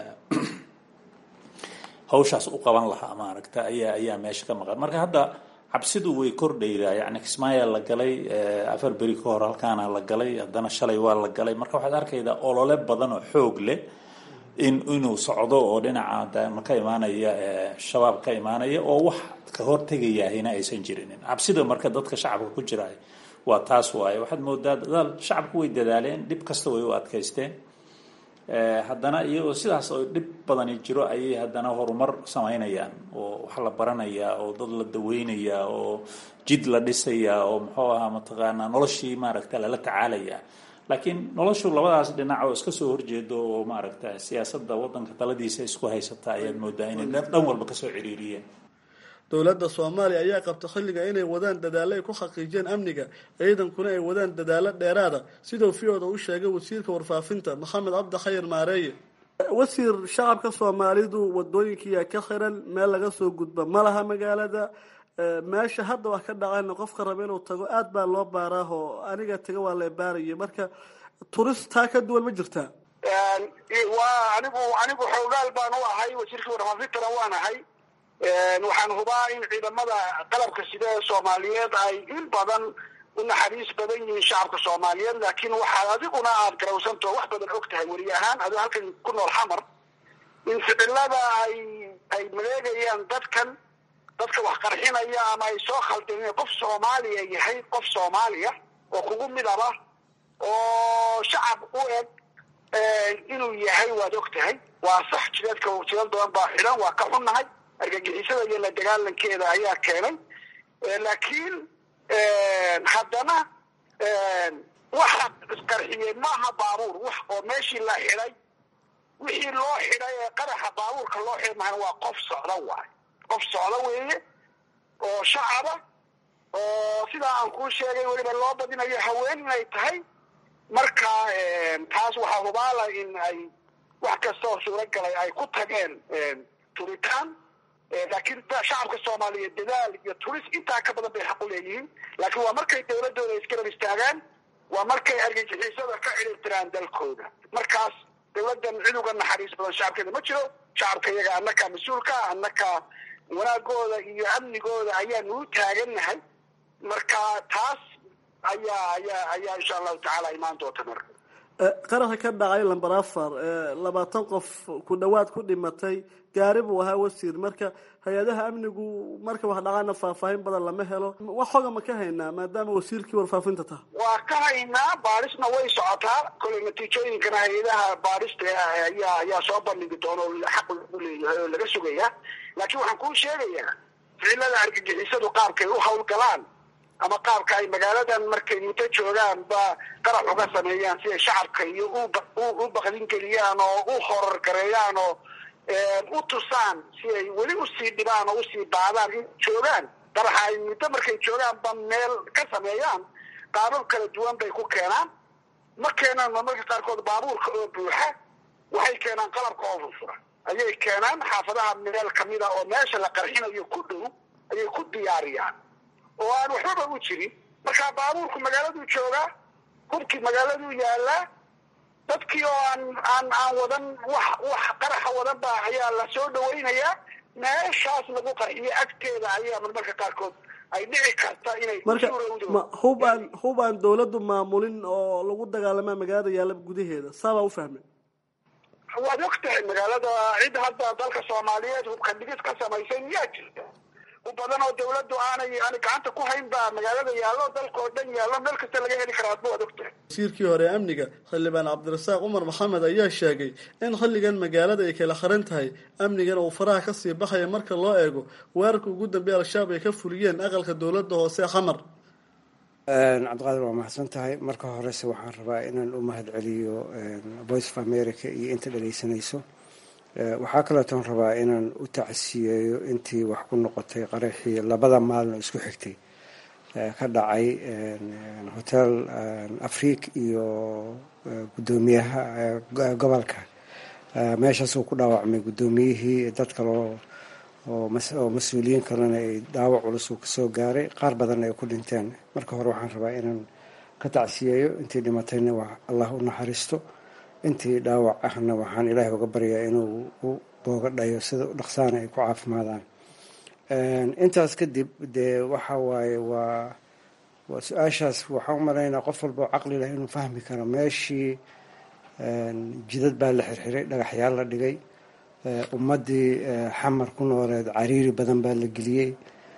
hawshaas u qaban lahaa maaragta ayaa ayaa meesha ka maqan marka hadda cabsidu way kordhaydaa yani kismaayaa la galay afar beri ka hor halkaana la galay haddana shalay waa la galay marka waxaad arkaydaa olole badan oo xoog leh in inuu socdo oo dhinaca ka imaanaya shabaab ka imaanaya oo wax ka hortegayahina aysan jirinin cabsida marka dadka shacabka ku jira waa taas waaye waxaad moodaa dadaal shacabku way dadaaleen dhib kasta way u adkaysteen haddana iyagoo sidaas oo dhib badani jiro ayay haddana horumar samaynayaan oo wax la baranayaa oo dad la daweynayaa oo jid la dhisayaa oo muxuu ahaa mataqaanaa noloshii maaragta lala tacaalayaa laakiin noloshu labadaas dhinac oo iska soo horjeedo oo maaragta siyaasadda waddanka taladiisa isku haysata ayaad moodaa inay dhan walba kasoo ciriiriyeen dowladda soomaaliya ayaa qabta xilliga inay wadaan dadaallo ay ku xaqiijiyeen amniga ciidankuna ay wadaan dadaallo dheeraada siduu v-oda u sheegay wasiirka warfaafinta maxamed cabdi khayr maareeye wasiir shacabka soomaalidu wadooyinkiiyaa ka xiran meel laga soo gudba ma laha magaalada meesha hadda wax ka dhacayna qofka raba inuu tago aad baa loo baaraahoo aniga taga waa la baaraya marka turist taa ka duwan ma jirtaa waa anigu anigu xoogaal baan u ahay wasiirkii warfaafintana waan ahay waxaan hubaa in ciidamada qalabka sida ee soomaaliyeed ay in badan u naxariis badan yihiin shacabka soomaaliyeed laakiin waxaad adiguna aad garawsanto wax badan og tahay weri ahaan adi halkan ku nool xamar in ficilada ay ay maleegayaan dadkan dadka wax qarxinaya ama ay soo khaldeen qof soomaaliya yahay qof soomaaliya oo kugu midaba oo shacab u eg inuu yahay waad og tahay waa sax jideedka jidad badan baa xidhan waa ka xunnahay argagixisada iyo la dagaalankeeda ayaa keenay laakiin haddana waxa isqarxiyey maaha baabuur wax oo meeshii la xidhay wixii loo xidhay ee qaraxa baabuurka loo xidhay mahana waa qof socda waay qof socda weeye oo shacaba oo sidaa aan kuu sheegay weliba loo badinayo haween inay tahay marka taas waxaa hubaala in ay wax kasta oo suuragalay ay ku tageen turitaan laakiin shacabka soomaaliyeed dadaal iyo turis intaa ka badan bay xaq u leeyihiin laakiin waa markay dawladooda isgarab istaagaan waa markay argagixisada ka ciribtiraan dalkooda markaas dawladdan cid uga naxariis badan shacabkeeda ma jiro shacabka iyaga annakaa mas-uulka annakaa wanaagooda iyo amnigooda ayaanu u taagannahay marka taas ayaa ayaa ayaa insha allahu tacaala imaan doonta marka qaraxa ka dhacay lamber afar labaatan qof ku dhawaad ku dhimatay gaari buu ahaa wasiir marka hay-adaha amnigu marka wax dhacana faahfaahin badan lama helo wax xoga ma ka haynaa maadaama wasiirkii warfaafinta taha waa ka haynaa baadhisna way socotaa koley natiijooyinkana hay-adaha baadhista ayaa ayaa soo bandhigi doona oo xaq lagu leeyahay oo laga sugaya laakiin waxaan kuu sheegayaa ficilada argagixisadu qaabkay u hawlgalaan ama qaabka ay magaaladan markay muddo joogaan ba qarax uga sameeyaan si ay shacabka iyo u baqdin geliyaan oo u horor gareeyaan oo u tusaan si ay weli usii dhibaan oo usii baadaan in joogaan qaraxa ay muddo markay joogaan ba meel ka sameeyaan qaabab kala duwan bay ku keenaan ma keenaan marmarka qaarkood baabuurka oo buuxa waxay keenaan qalabka oo furfura ayay keenaan xaafadaha meel kamida oo meesha la qarxinayo ku dhow ayay ku diyaariyaan oo aan waxbaba u jirin markaa baabuurku magaaladuu joogaa hubkii magaaladuu yaalaa dadkii oo aan aan aan wadan wax wax qaraxa wadan ba ayaa la soo dhawaynayaa meeshaas lagu qarxiyo agteeda ayaa marmarka qaarkood ay dhici karta inay marka ma hub aan hub aan dawladdu maamulin oo lagu dagaalamaa magaalada yaalla gudaheeda saabaa u fahmay waad og tahay magaalada cid hadda dalka soomaaliyeed hubka dhigis ka samaysay miyaa jirta u badan oo dawladdu aanay ani gacanta ku hayn baa magaalada yaallo dalka oo dhan yaallo meel kasta laga heli karaa adba waad og tahay wasiirkii hore amniga xildhibaan cabdirasaaq cumar maxamed ayaa sheegay in xilligan magaalada ay kala xiran tahay amnigana uu faraha kasii baxaya marka loo eego weerarka ugu dambeeya al-shabaab ay ka fuliyeen aqalka dowladda hoose xamar cabdiqaadir waa mahadsan tahay marka horese waxaan rabaa inaan u mahad celiyo voice of america iyo inta dhageysanayso waxaa kaleetoon rabaa inaan u tacsiyeeyo intii wax ku noqotay qaraxii labada maalin oo isku xigtay ka dhacay hotel afriik iyo guddoomiyaha gobolka meeshaasuu ku dhaawacmay guddoomiyihii dad kaleo oo mas-uuliyiin kalena ay dhaawac culus uu kasoo gaaray qaar badanna ay ku dhinteen marka hore waxaan rabaa inaan ka tacsiyeeyo intii dhimatayna allah u naxariisto intii dhaawac ahna waxaan ilaahay uga baryaa inuu u booga dhayo sida dhaqsaana ay ku caafimaadaan intaas kadib dee waxa waaye waa waa su-aashaas waxaan u malaynaa qof walba oo caqli leh inuu fahmi karo meeshii jidad baa la xirxiray dhagaxyaal la dhigay ummaddii xamar ku nooleed cariiri badan baa la geliyey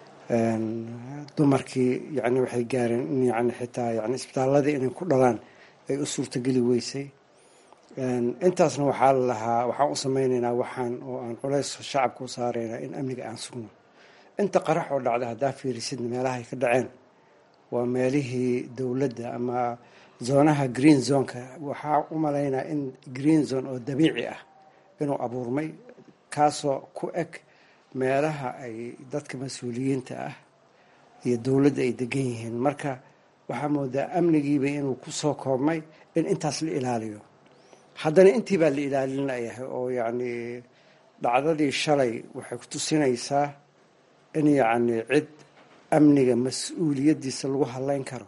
dumarkii yani waxay gaareen in yani xitaa yani isbitaaladii inay ku dhalaan ay u suurtageli weysay intaasna waxaa la lahaa waxaan u samaynaynaa waxaan oo aan culays shacabka u saaraynaa in amniga aan sugno inta qarax oo dhacda haddaa fiirisidna meelaha ay ka dhaceen waa meelihii dowladda ama zoonaha green zoneka waxaa u malaynaa in green zone oo dabiici ah inuu abuurmay kaasoo ku eg meelaha ay dadka mas-uuliyiinta ah iyo dowladda ay degan yihiin marka waxaa moodaa amnigiiba inuu ku soo koobmay in intaas la ilaaliyo haddana intii baa la ilaalinayahay oo yacni dhacdadii shalay waxay ku tusinaysaa in yacni cid amniga mas-uuliyaddiisa lagu hadleyn karo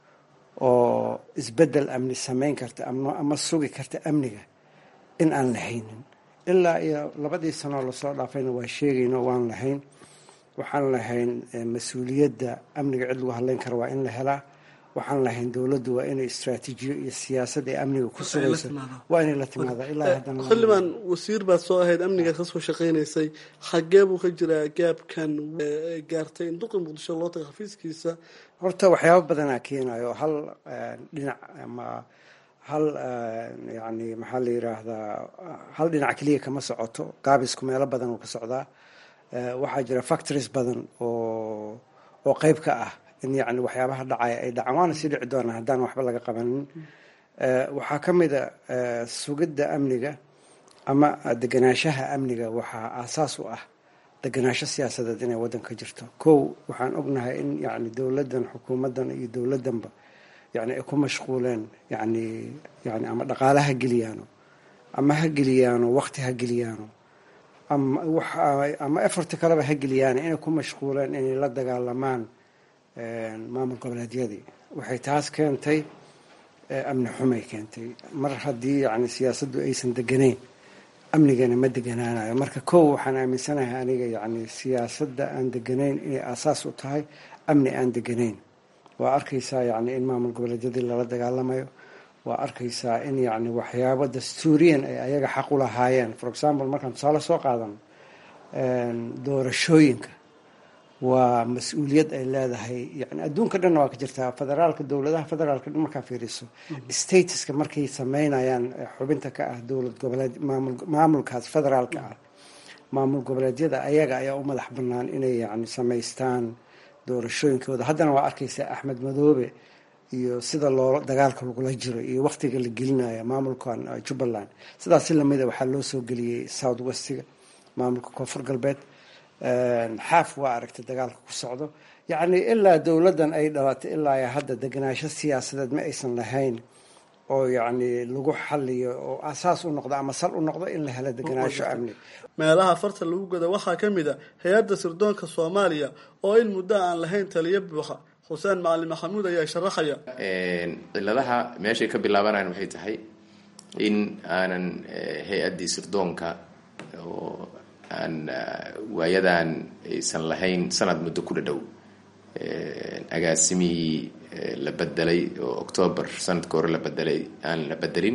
oo isbeddel amni samayn karta ama sugi karta amniga in aan lahaynin ilaa iyo labadii sanoo lasoo dhaafayna waa sheegayno waan lahayn waxaan lahayn mas-uuliyadda amniga cid lagu hadleyn karo waa in la helaa waxaan lahayn dowladdu waa inay istraatiijiyo iyo siyaasad ay amniga ku sugayso waa inay la timaada ilaa haddana xildhibaan wasiir baad soo ahayd amnigaad ka soo shaqaynaysay xagee buu ka jiraa gaabkan gaartay in duqi muqdisho loo taga xafiiskiisa horta waxyaaba badanaa keenayo hal dhinac ama hal yani maxaa la yiraahdaa hal dhinac keliya kama socoto gaabisku meelo badan uu ka socdaa waxaa jira factories badan oo oo qeyb ka ah in yani waxyaabaha dhacaya ay dhacaan waana sii dhici doonaa haddaan waxba laga qabanin waxaa ka mid a sugidda amniga ama deganaanshaha amniga waxaa aasaas u ah deganaansho siyaasadeed inay waddan ka jirto kow waxaan ognahay in yani dowladdan xukuumaddan iyo dowladdanba yani ay ku mashquuleen yani yani ama dhaqaale ha geliyaano ama ha geliyaano waqti ha geliyaano ama ama efort kaleba ha geliyaano inay ku mashquuleen inay la dagaalamaan maamul goboleedyadii waxay taas keentay amni xumay keentay mar haddii yani siyaasaddu aysan deganayn amnigana ma deganaanayo marka kow waxaan aaminsanahay aniga yani siyaasadda aan deganayn inay aasaas u tahay amni aan deganayn waa arkaysaa yani in maamul goboleedyadii lala dagaalamayo waa arkaysaa in yani waxyaabo dastuuriyan ay ayaga xaq u lahaayeen for example markaan tusaale soo qaadan doorashooyinka waa mas-uuliyad ay leedahay yani adduunka dhanna waa ka jirtaa federaalka dowladaha federaalka dhan markaa fiiriso statuska markay sameynayaan xubinta ka ah dowlad goboleed maamul maamulkaas federaalka ah maamul goboleedyada ayaga ayaa u madax banaan inay yani samaystaan doorashooyinkooda haddana waa arkaysaa axmed madoobe iyo sida loo dagaalka lagula jiro iyo waktiga la gelinayo maamulkan jubbaland sidaas si lamida waxaa loo soo geliyey south westiga maamulka koonfur galbeed xaaf waa aragtay dagaalka ku socdo yacni ilaa dowladdan ay dhalatay ilaa hadda deganaansho siyaasadeed ma aysan lahayn oo yacni lagu xaliyo oo asaas u noqdo ama sal u noqdo in la helo deganaansho amni meelaha farta lagu goda waxaa ka mid a hay-adda sirdoonka soomaaliya oo in muddo aan lahayn taliyo buuxa xuseen macalin maxamuud ayaa sharaxaya ciladaha meeshay ka bilaabanayaan waxay tahay in aanan hay-addii sirdoonka oo aan waayadan aysan lahayn sanad muddo ku dhadhow agaasimihii la bedelay oo octoobar sanadka hore la bedelay aan la bedelin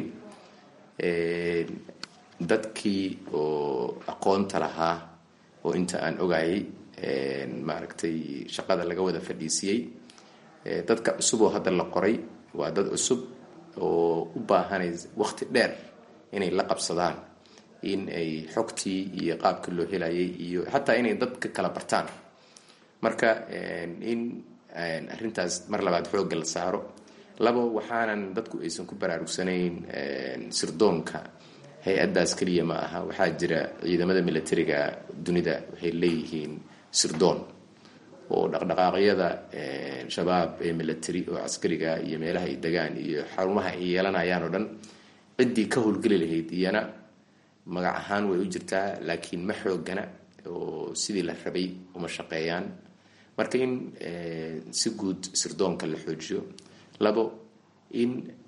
dadkii oo aqoonta lahaa oo inta aan ogayay maaragtay shaqada laga wada fadhiisiyey dadka cusub oo hadda la qoray waa dad cusub oo u baahanay waqti dheer inay la qabsadaan in ay xogtii iyo qaabka loo helayay iyo xataa inay dadka kala bartaan marka in arrintaas mar labaad xoogga la saaro labo waxaanan dadku aysan ku baraarugsanayn sirdoonka hay-addaas keliya ma aha waxaa jira ciidamada militariga dunida waxay leeyihiin sirdoon oo dhaqdhaqaaqyada shabaab ee military oo caskariga iyo meelaha ay degaan iyo xarumaha ay yeelanayaan oo dhan ciddii ka howlgeli lahayd iyana magac ahaan way u jirtaa laakiin ma xoogana oo sidii la rabay uma shaqeeyaan marka in si guud sirdoonka la xoojiyo labo in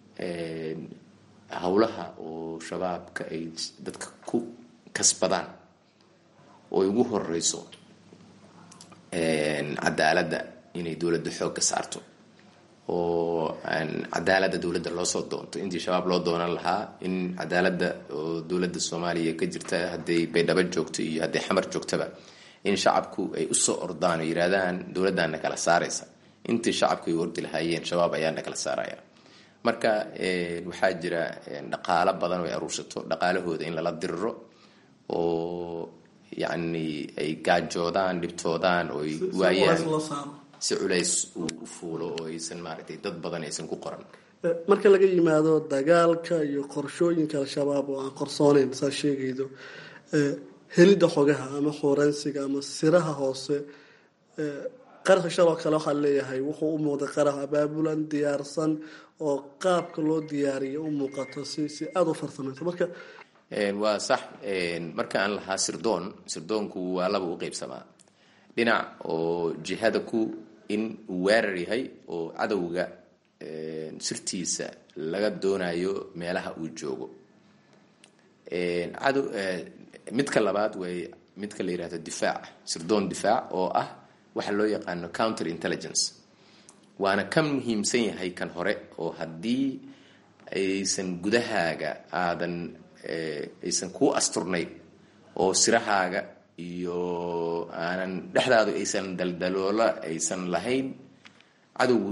howlaha oo shabaabka ay dadka ku kasbadaan oo ay ugu horeyso cadaaladda inay dowladda xoogga saarto oo cadaaladda dowladda loosoo doonto intii shabaab loo doonan lahaa in cadaaladda oo dowladda soomaaliya ka jirta hadday baydhabo joogto iyo hadday xamar joogtaba in shacabku ay usoo ordaan oo yidhaahdaan dowladdaana kala saaraysa intii shacabku ay ordi lahaayeen shabaab ayaana kala saaraya marka waxaa jira dhaqaalo badan oo ay aruursato dhaqaalahooda in lala diriro oo yacni ay gaajoodaan dhibtoodaan oo ay waayaan si culays uu u fuulo oo aysan maaragtay dad badan aysan ku qoran marka laga yimaado dagaalka iyo qorshooyinka al-shabaab oo aan qorsooneyn saa sheegaydo helidda xogaha ama xuuransiga ama siraha hoose qaraxa shaloo kale waxaa leeyahay wuxuu u muuqday qarax abaabulan diyaarsan oo qaabka loo diyaariya u muuqato si si aada u farsamayso marka waa sax marka aan lahaa sirdoon sirdoonku waa laba u qeybsamaa dhinac oo jihada ku in uu weerar yahay oo cadowga sirtiisa laga doonayo meelaha uu joogo cadow midka labaad way midka la yihahdo difaac sirdoon difaac oo ah waxa loo yaqaano counter intelligence waana ka muhiimsan yahay kan hore oo haddii aysan gudahaaga aadan aysan kuu asturnayn oo sirahaaga iyo aanan dhexdaadu aysan daldaloola aysan lahayn cadowgu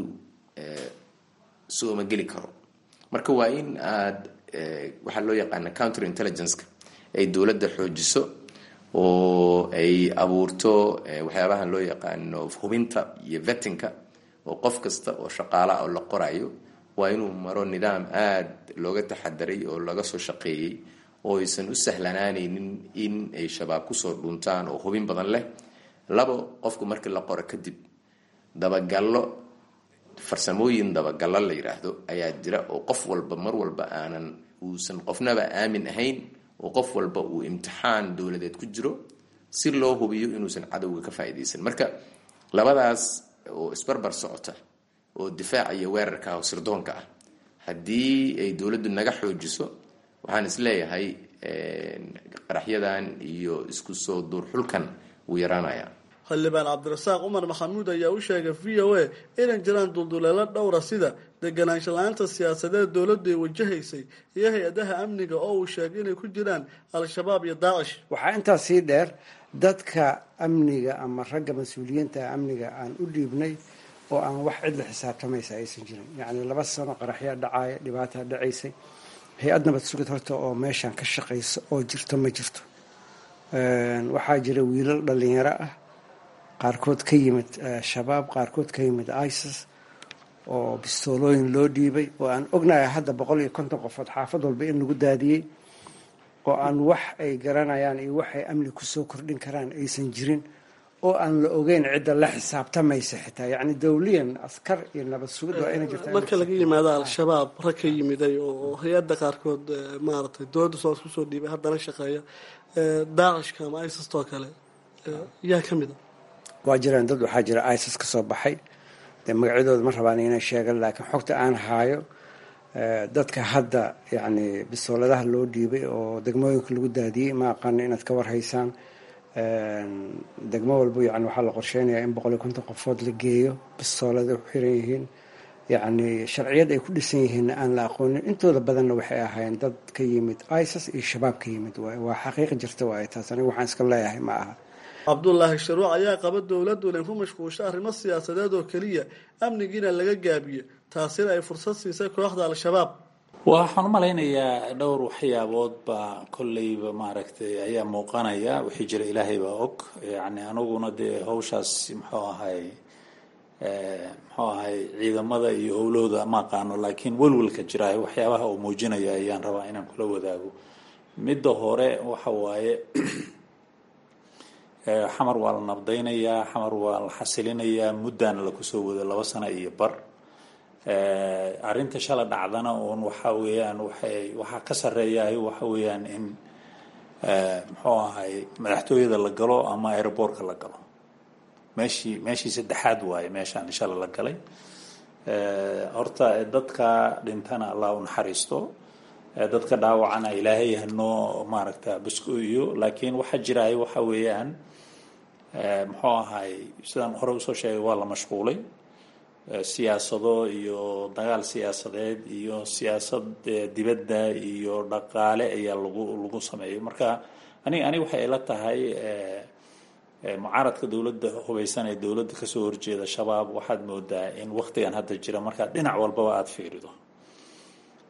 sooma geli karo marka waa in aad waxaa loo yaqaana counter intelligenceka ay dowladda xoojiso oo ay abuurto waxyaabahan loo yaqaano hubinta iyo vettinka oo qof kasta oo shaqaala oo la qorayo waa inuu maro nidaam aada looga taxadaray oo laga soo shaqeeyey oo aysan u sahlanaanaynin in ay shabaab kusoo dhuntaan oo hubin badan leh labo qofku markii la qoro kadib dabagallo farsamooyin dabagallo la yidhaahdo ayaa jira oo qof walba mar walba aanan uusan qofnaba aamin ahayn oo qof walba uu imtixaan dowladeed ku jiro si loo hubiyo inuusan cadowga ka faa'iidaysan marka labadaas oo isbarbar socota oo difaaca iyo weerarka oo sirdoonka ah haddii ay dowladdu naga xoojiso waxaan isleeyahay qaraxyadan iyo isku soo duurxulkan wuu yaraanaya xildhibaan cabdirasaaq cumar maxamuud ayaa u sheegay v o a inay jiraan dulduleelo dhowra sida deganaansho la-aanta siyaasadeed dowladdu ay wajahaysay iyo hay-adaha amniga oo uu sheegay inay ku jiraan al-shabaab iyo daacish waxaa intaas sii dheer dadka amniga ama ragga mas-uuliyiinta amniga aan u dhiibnay oo aan wax cidla xisaabtamaysa aysan jirin yacni laba sano qaraxyaa dhacaaya dhibaataa dhacaysay hay-ad nabad sugid horta oo meeshan ka shaqaysa oo jirto ma jirto waxaa jira wiilal dhalinyaro ah qaarkood ka yimid shabaab qaarkood ka yimid isis oo bistoolooyin loo dhiibay oo aan ognahay hadda boqol iyo konton qofood xaafad walba in lagu daadiyey oo aan wax ay garanayaan iyo waxay amni kusoo kordhin karaan aysan jirin oo aan la ogeyn cidda la xisaabtamaysa xitaa yacni dowliyan askar iyo nabad sugid waa inay jirtaa marka laga yimaado al-shabaab rag ka yimiday oo hay-adda qaarkood maaragtay dowladda soos kusoo dhiibay haddana shaqeeya daacishka ama isistoo kale yaa ka mid a waa jiraan dad waxaa jira isis ka soo baxay dee magacyadooda ma rabaan inay sheegan laakiin xogta aan haayo dadka hadda yacni bisooladaha loo dhiibay oo degmooyinka lagu daadiyey ma aqaano inaad ka warhaysaan degmo walba yani waxaa la qorsheynayaa in boqol iyo konton qofood la geeyo bisoolada ku xiran yihiin yacni sharciyad ay ku dhisan yihiinna aan la aqoonin intooda badanna waxay ahaayeen dad ka yimid isis iyo shabaab ka yimid waay waa xaqiiq jirta waaye taas aniga waxaan iska leeyahay ma aha cabdulaahi sharuuc ayaa qaba dowladdu inay ku mashquulsho arrimo siyaasadeed oo keliya amnigiina laga gaabiyo taasina ay fursad siisay kooxda al-shabaab waxaan u malaynayaa dhowr waxyaabood baa kolleyba maaragtay ayaa muuqanaya wixii jira ilaahay baa og yacni aniguna dee hawshaas muxuu ahay muxuu ahay ciidamada iyo howlahooda ma aqaano laakiin welwelka jira waxyaabaha uu muujinaya ayaan rabaa inaan kula wadaago midda hore waxa waaye xamar waa la nabdaynayaa xamar waa la xasilinayaa muddaana lakusoo wado laba sano iyo bar arrinta shala dhacdana uun waxa weeyaan waxay waxaa ka sarreeyahay waxa weeyaan in muxuu ahay madaxtooyada la galo ama aeroboortka la galo meeshii meeshii saddexaad waaye meeshaan shala la galay horta dadka dhintana allah u naxariisto dadka dhaawacana ilaahay hanoo maaragta busko-iyo laakiin waxaa jiraay waxa weeyaan muxuu ahay sidaan hore usoo sheegay waa la mashquulay siyaasado iyo dagaal siyaasadeed iyo siyaasad dibadda iyo dhaqaale ayaa lagu lagu sameeyay marka ani ani waxay ila tahay mucaaradka dowladda hubaysan ee dowladda kasoo horjeeda shabaab waxaad moodaa in waktigan hadda jira markaad dhinac walbaba aada fiirido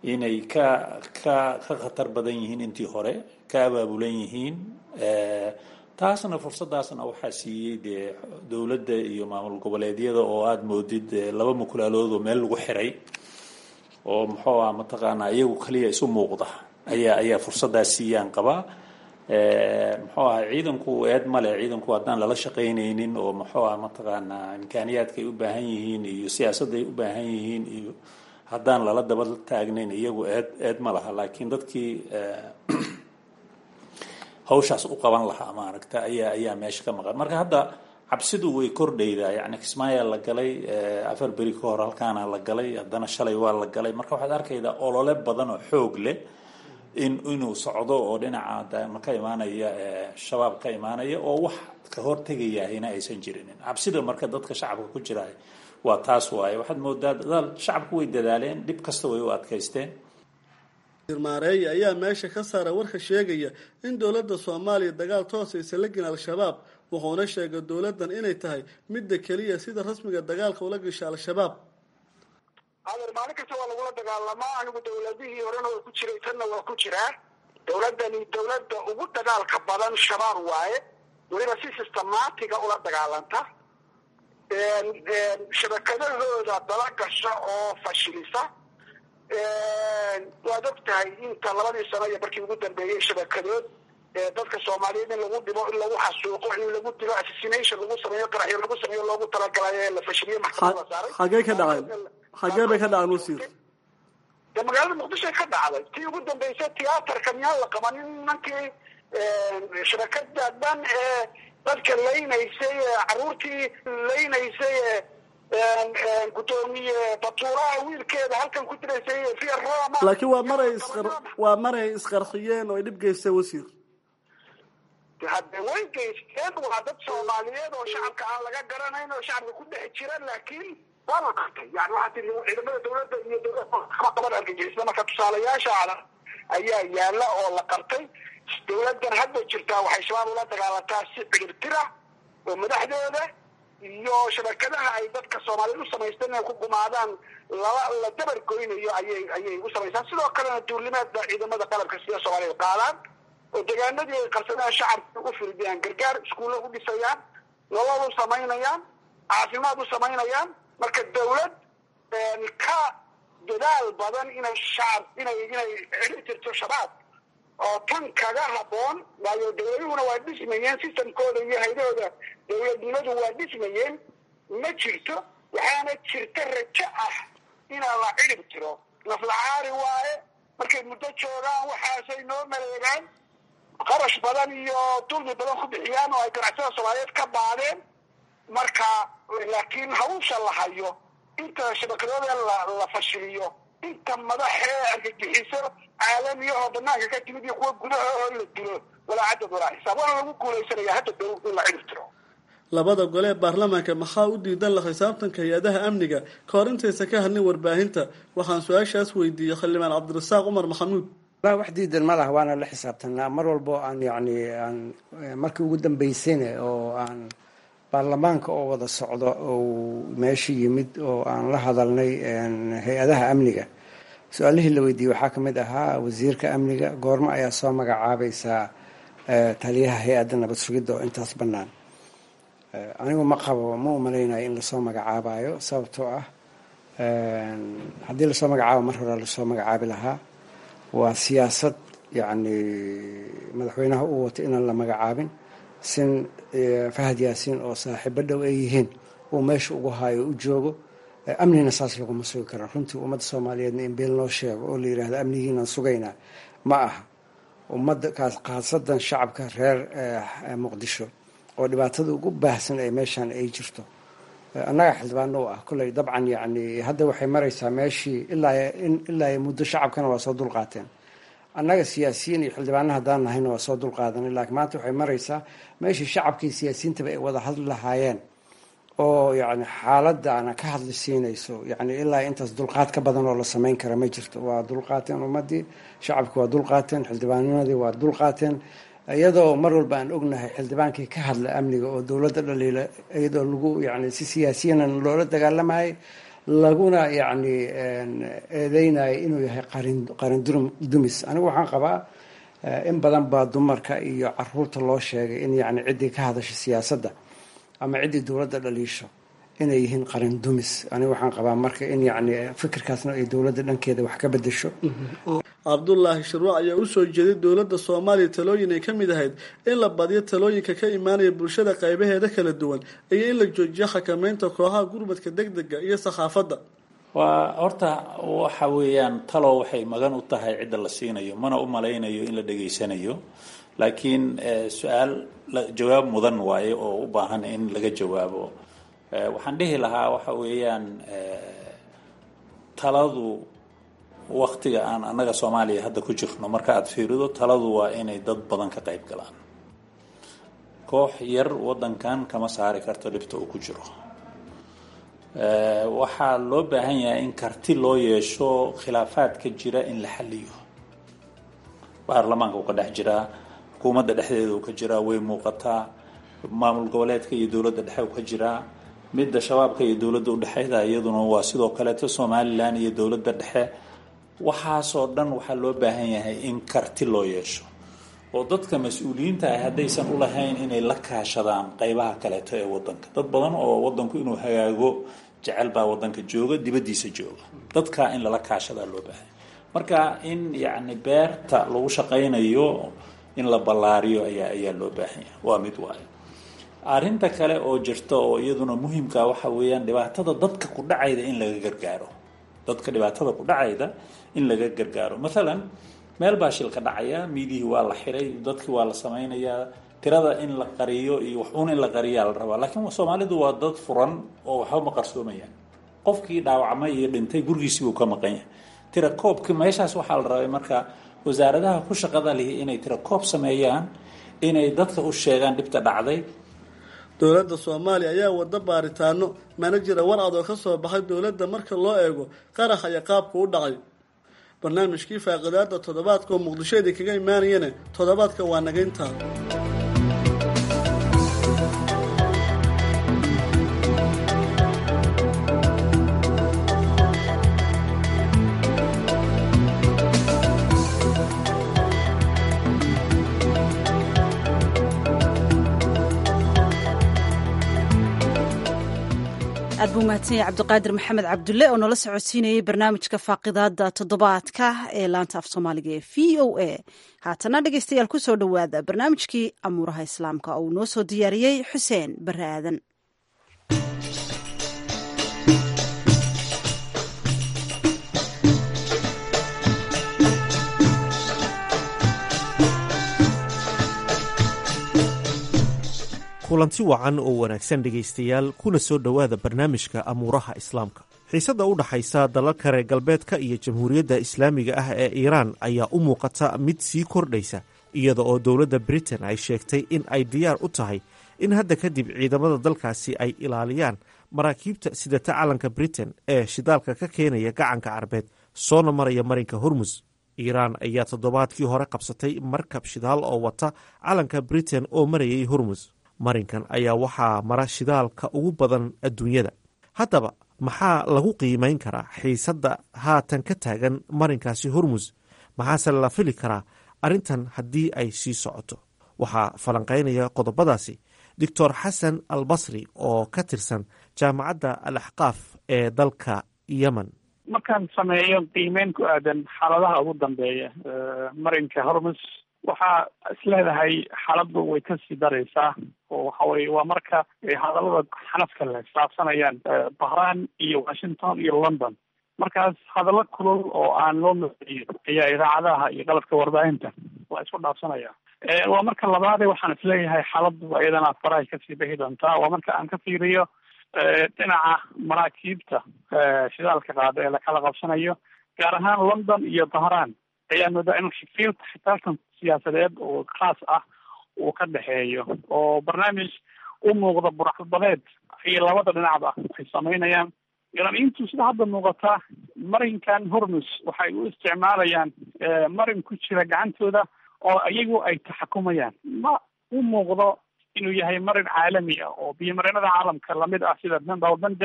inay ka ka ka khatar badan yihiin intii hore ka abaabulan yihiin taasna fursadaasna waxaa siiyey dee dowladda iyo maamul goboleedyada oo aada moodid laba mukulaalood oo meel lagu xiray oo muxuu ah mataqaanaa iyagu kaliya isu muuqda ayaa ayaa fursadaas siiyaan qabaa muxuu aha ciidanku eed male ciidanku haddaan lala shaqaynaynin oo muxuu ah mataqaanaa imkaaniyaadka ay u baahan yihiin iyo siyaasadda ay u baahan yihiin iyo haddaan lala daba taagnayn iyagu eed eed ma laha laakiin dadkii hawshaas u qaban lahaa maaragta ayaa ayaa meesha ka maqan marka hadda cabsidu way kordhaydaa yani kismaayaa la galay afar beri ka hor halkaana la galay haddana shalay waa la galay marka waxaad arkaydaa olole badan oo xoog leh in inuu socdo oo dhinaca ka imaanaya shabaab ka imaanaya oo wax ka hortegayahina aysan jirinin cabsida marka dadka shacabka ku jira waa taas waaye waxaad moodaa dadaal shacabku way dadaaleen dhib kasta way u adkaysteen maareeye ayaa meesha ka saara warka sheegaya in dowladda soomaaliya dagaal toosaysa la gelin al-shabaab wuxuuna sheegay dowladdan inay tahay midda keliya sida rasmiga dagaalka ula gasha al-shabaab adeer maalin kasta waa lagula dagaalamaa anigu dowladihii horena waa ku jiray tanna waa ku jiraa dowladdani dowladda ugu dagaalka badan shabaab waaye weliba si systematiga ula dagaalanta shabakadahooda dala gasha oo fashilisa waad og tahay inta labadii sano iyo markii ugu dambeeyey shabakadood dadka soomaaliyeed in lagu dhibo in lagu xasuuqo in lagu dilo assassination lagu sameeyo qaraxyo lagu sameeyo loogu talagalay ee la fashiliyo maxkamad la saaray xagee ka dhacay xagee bay ka dhaceen wasiir de magaalada muqdishoy ka dhacday tii ugu dambeysay tiyaatarka miyaan la qabanin nankii shabakada dhan ee dadka laynaysay caruurtii laynaysay gudoomiye batuuraha wiilkeeda halkan ku diraysay via roma laakiin waa maray isqar waa maray isqarxiyeen oo ay dhib geystay wasiir hadde way geysteen waa dad soomaaliyeed oo shacabka aan laga garanayn oo shacabka ku dhex jira laakiin waa la qabtay yani waxaa tii ciidamada dowladda iyo dowladda kama qaban argagixisada marka tusaalayaashaada ayaa yaala oo la qabtay dowladdan hadda jirtaa waxay shabaab ula dagaalantaa si ciribtira oo madaxdooda iyo shabakadaha ay dadka soomaaliyeed u samaysteen inay ku gumaadaan lala la dabar goynayo ayay ayay u samaystaan sidoo kalena duulimaad ba ciidamada qalabka sida soomaaliyeed qaadaan oo deegaanadii ay qarsadaan shacabka u firdiyaan gargaar iskuulla u dhisayaan nolol u samaynayaan caafimaad u samaynayaan marka dawlad ka dadaal badan inay shacab inay inay xiri jirto shabaab oo tan kaga haboon waayo dawladuhuna waa dhismayeen systemkooda iyo haydahooda dawladnimadu waa dhismayeen ma jirto waxaana jirta rajo ah inaa la cirib tiro naflacaari waaye markay muddo joogaan waxaasay noo maleegaan qarash badan iyo dulmi badan ku bixiyaan oo ay ganacsada soomaaliyeed ka baadeen marka laakiin hawsha la hayo inta shabakadooda la fashiliyo inta madaxee argagixiso caalamiya oo banaanka ka timid iyo kuwa gudaha oo la dilo walaa cadad walaa xisaab waana lagu guuleysanaya hadda dow in la cirib tiro labada gole ee baarlamaanka maxaa u diidan la xisaabtanka hay-adaha amniga ka hor intaysan ka hadlin warbaahinta waxaan su-aashaas weydiiyey xildhibaan cabdirasaaq cumar maxamuud wax diidan ma laha waana la xisaabtanaa mar walbo aan yani aan markii ugu dambeysayna oo aan baarlamaanka oo wada socdo ou meesha yimid oo aan la hadalnay hay-adaha amniga su-aalihii la weydiiyey waxaa ka mid ahaa wasiirka amniga goormo ayaa soo magacaabaysaa taliyaha hay-adda nabad sugidda oo intaas bannaan anigu ma qabo ma umalaynayo in lasoo magacaabayo sababtoo ah haddii lasoo magacaabo mar hore lasoo magacaabi lahaa waa siyaasad yacni madaxweynaha uu wato inaan la magacaabin sin fahad yaasiin oo saaxiibo dhow ay yihiin uu meesha ugu haayo u joogo amnina saas laguma sugi karo runtii ummadda soomaaliyeedna in beel loo sheego oo la yidhahdo amnigiinaan sugaynaa ma aha ummadda kaas khaasadan shacabka reer muqdisho oo dhibaatada ugu baahsan ee meeshaan ay jirto annaga xildhibaano u ah kolley dabcan yacni hadda waxay maraysaa meeshii ilaa ilaa muddo shacabkana waa soo dulqaateen annaga siyaasiyiin iyo xildhibaano haddaan nahayna waa soo dulqaadanay laakiin maanta waxay maraysaa meeshii shacabkii siyaasiyiintaba ay wada hadli lahaayeen oo yacni xaaladana ka hadli siinayso yacni ilaa intaas dulqaad ka badan oo la samayn kara ma jirto waa dulqaateen ummaddii shacabki waa dulqaateen xildhibaanadii waa dulqaateen iyadoo mar walba aan ognahay xildhibaankii ka hadla amniga oo dowladda dhaliila iyadoo lagu yani si siyaasiyanan loola dagaalamayay laguna yacni eedeynayo inuu yahay qarin qarin dumis anigu waxaan qabaa in badan baa dumarka iyo caruurta loo sheegay in yacni ciddii ka hadasha siyaasadda ama ciddii dowladda dhaliisho inay yihiin qarin dumis aniga waxaan qabaa marka in yacni fikirkaasna ay dowladda dhankeeda wax ka bedesho cabdulaahi shirwac ayaa usoo jeeday dowladda soomaaliya talooyin ay ka mid ahayd in la badiyo talooyinka ka imaanaya bulshada qaybaheeda kala duwan iyo in la joojiyo xakameynta kooxaha gurmadka degdega iyo sakhaafadda waa horta waxa weeyaan talo waxay magan u tahay cidda la siinayo mana u malaynayo in la dhegaysanayo laakiin su-aal jawaab mudan waaye oo u baahan in laga jawaabo waxaan dhihi lahaa waxa weeyaan taladu waktiga aan annaga soomaaliya hadda ku jirno marka aada fiirido taladu waa inay dad badan ka qayb galaan koox yar waddankan kama saari karto dhibta uu ku jiro waxaa loo baahan yahay in karti loo yeesho khilaafaadka jira in la xaliyo baarlamaanka uu ka dhex jiraa xukuumadda dhexdeeda uu ka jiraa way muuqataa maamul goboleedka iyo dowladda dhexe uu ka jiraa midda shabaabka iyo dowladda udhexeyda iyaduna waa sidoo kaleeto somalilan iyo dowladda dhexe waxaasoo dhan waxaa loo baahan yahay in karti loo yeesho oo dadka mas-uuliyiinta ah haddaysan ulahayn inay la kaashadaan qeybaha kaleeto ee wadanka dad badan oo wadanku inuu hagaago jecel baa wadanka jooga dibadiisa jooga dadkaa in lala kaashadaa loo baahanya marka in yacni beerta lagu shaqaynayo in la ballaariyo ayaa ayaa loo baahanya waa mid waayo arrinta kale oo jirta oo iyaduna muhimka waxa weeyaan dhibaatada dadka ku dhacayda in laga gargaaro dadka dhibaatada ku dhacayda in laga gargaaro maalan meel baa shil ka dhacaya miidihii waa la xiray dadkii waa la samaynayaa tirada in la qariyo iyo waxuun in la qariyaa la rabaa laakiin soomaalidu waa dad furan oo waxba ma qarsoomayaan qofkii dhaawacmay iyo dhintay gurigiisii buu ka maqan yahay tira koobki meeshaas waxaa la rabay marka wasaaradaha ku shaqada lihi inay tira koob sameeyaan inay dadka u sheegaan dhibta dhacday dowladda soomaaliya ayaa wada baaritaano mana jira war ad oo ka soo baxay dowladda marka loo eego qarax iyo qaabka u dhacay barnaamijkii faaqidaada toddobaadka oo muqdishoedii kaga imaanayana toddobaadka waa nagayntaa aad buu mahadsan yahay cabdiqaadir maxamed cabdulle oo noola socodsiinayay barnaamijka faaqidaada toddobaadka ee laanta af soomaaliga ee v o a haatana dhegeystayaal ku soo dhowaada barnaamijkii amuuraha islaamka oo uu noo soo diyaariyey xuseen barre aadan kulanti wacan oo wanaagsan dhegaystayaal kuna soo dhowaada barnaamijka amuuraha islaamka xiisadda u dhaxaysa dalalka reer galbeedka iyo jamhuuriyadda islaamiga ah ee iiraan ayaa u muuqata mid sii kordhaysa iyada oo dowladda britain ay sheegtay in ay diyaar u tahay in hadda kadib ciidamada dalkaasi ay ilaaliyaan maraakiibta sidata calanka britain ee shidaalka ka keenaya gacanka carbeed soona maraya marinka hormus iiraan ayaa toddobaadkii hore qabsatay markab shidaal oo wata calanka britain oo marayay hormus marinkan ayaa waxaa mara shidaalka ugu badan adduunyada haddaba maxaa lagu qiimayn karaa xiisadda haatan ka taagan marinkaasi hormus maxaase la fili karaa arrintan haddii ay sii socoto waxaa falanqaynaya qodobadaasi doctor xasan al basri oo ka tirsan jaamacadda al axqaaf ee dalka yemen markaan sameeyo qiimeyn ku aadan xaaladaha ugu dambeeya marinka hormus waxaa isleedahay xaaladdu way kasii daraysaa oo waxa weye waa marka hadallada xanafka le isdhaafsanayaan bahran iyo washington iyo london markaas hadallo kulul oo aan loo maqeeyo ayaa idaacadaha iyo qalabka warbaahinta waa isku dhaafsanaya waa marka labaade waxaan isleeyahay xaaladdu iyadana farahay kasii bixi doontaa waa marka aan ka fiiriyo dhinaca maraakiibta shidaalka qaada ee lakala qabsanayo gaar ahaan london iyo bahran ayaa moodaa in xigfiilka xitaalkan siyaasadeed oo khaas ah uu ka dhexeeyo oo barnaamij u muuqda buraxbadeed iyo labada dhinacba ay samaynayaan iraniyiintu sida hadda muuqata marinkan hormus waxay u isticmaalayaan marin ku jira gacantooda oo iyagu ay taxakumayaan ma u muuqdo inuu yahay marin caalami ah oo biyomareenada caalamka lamid ah sida bawbandab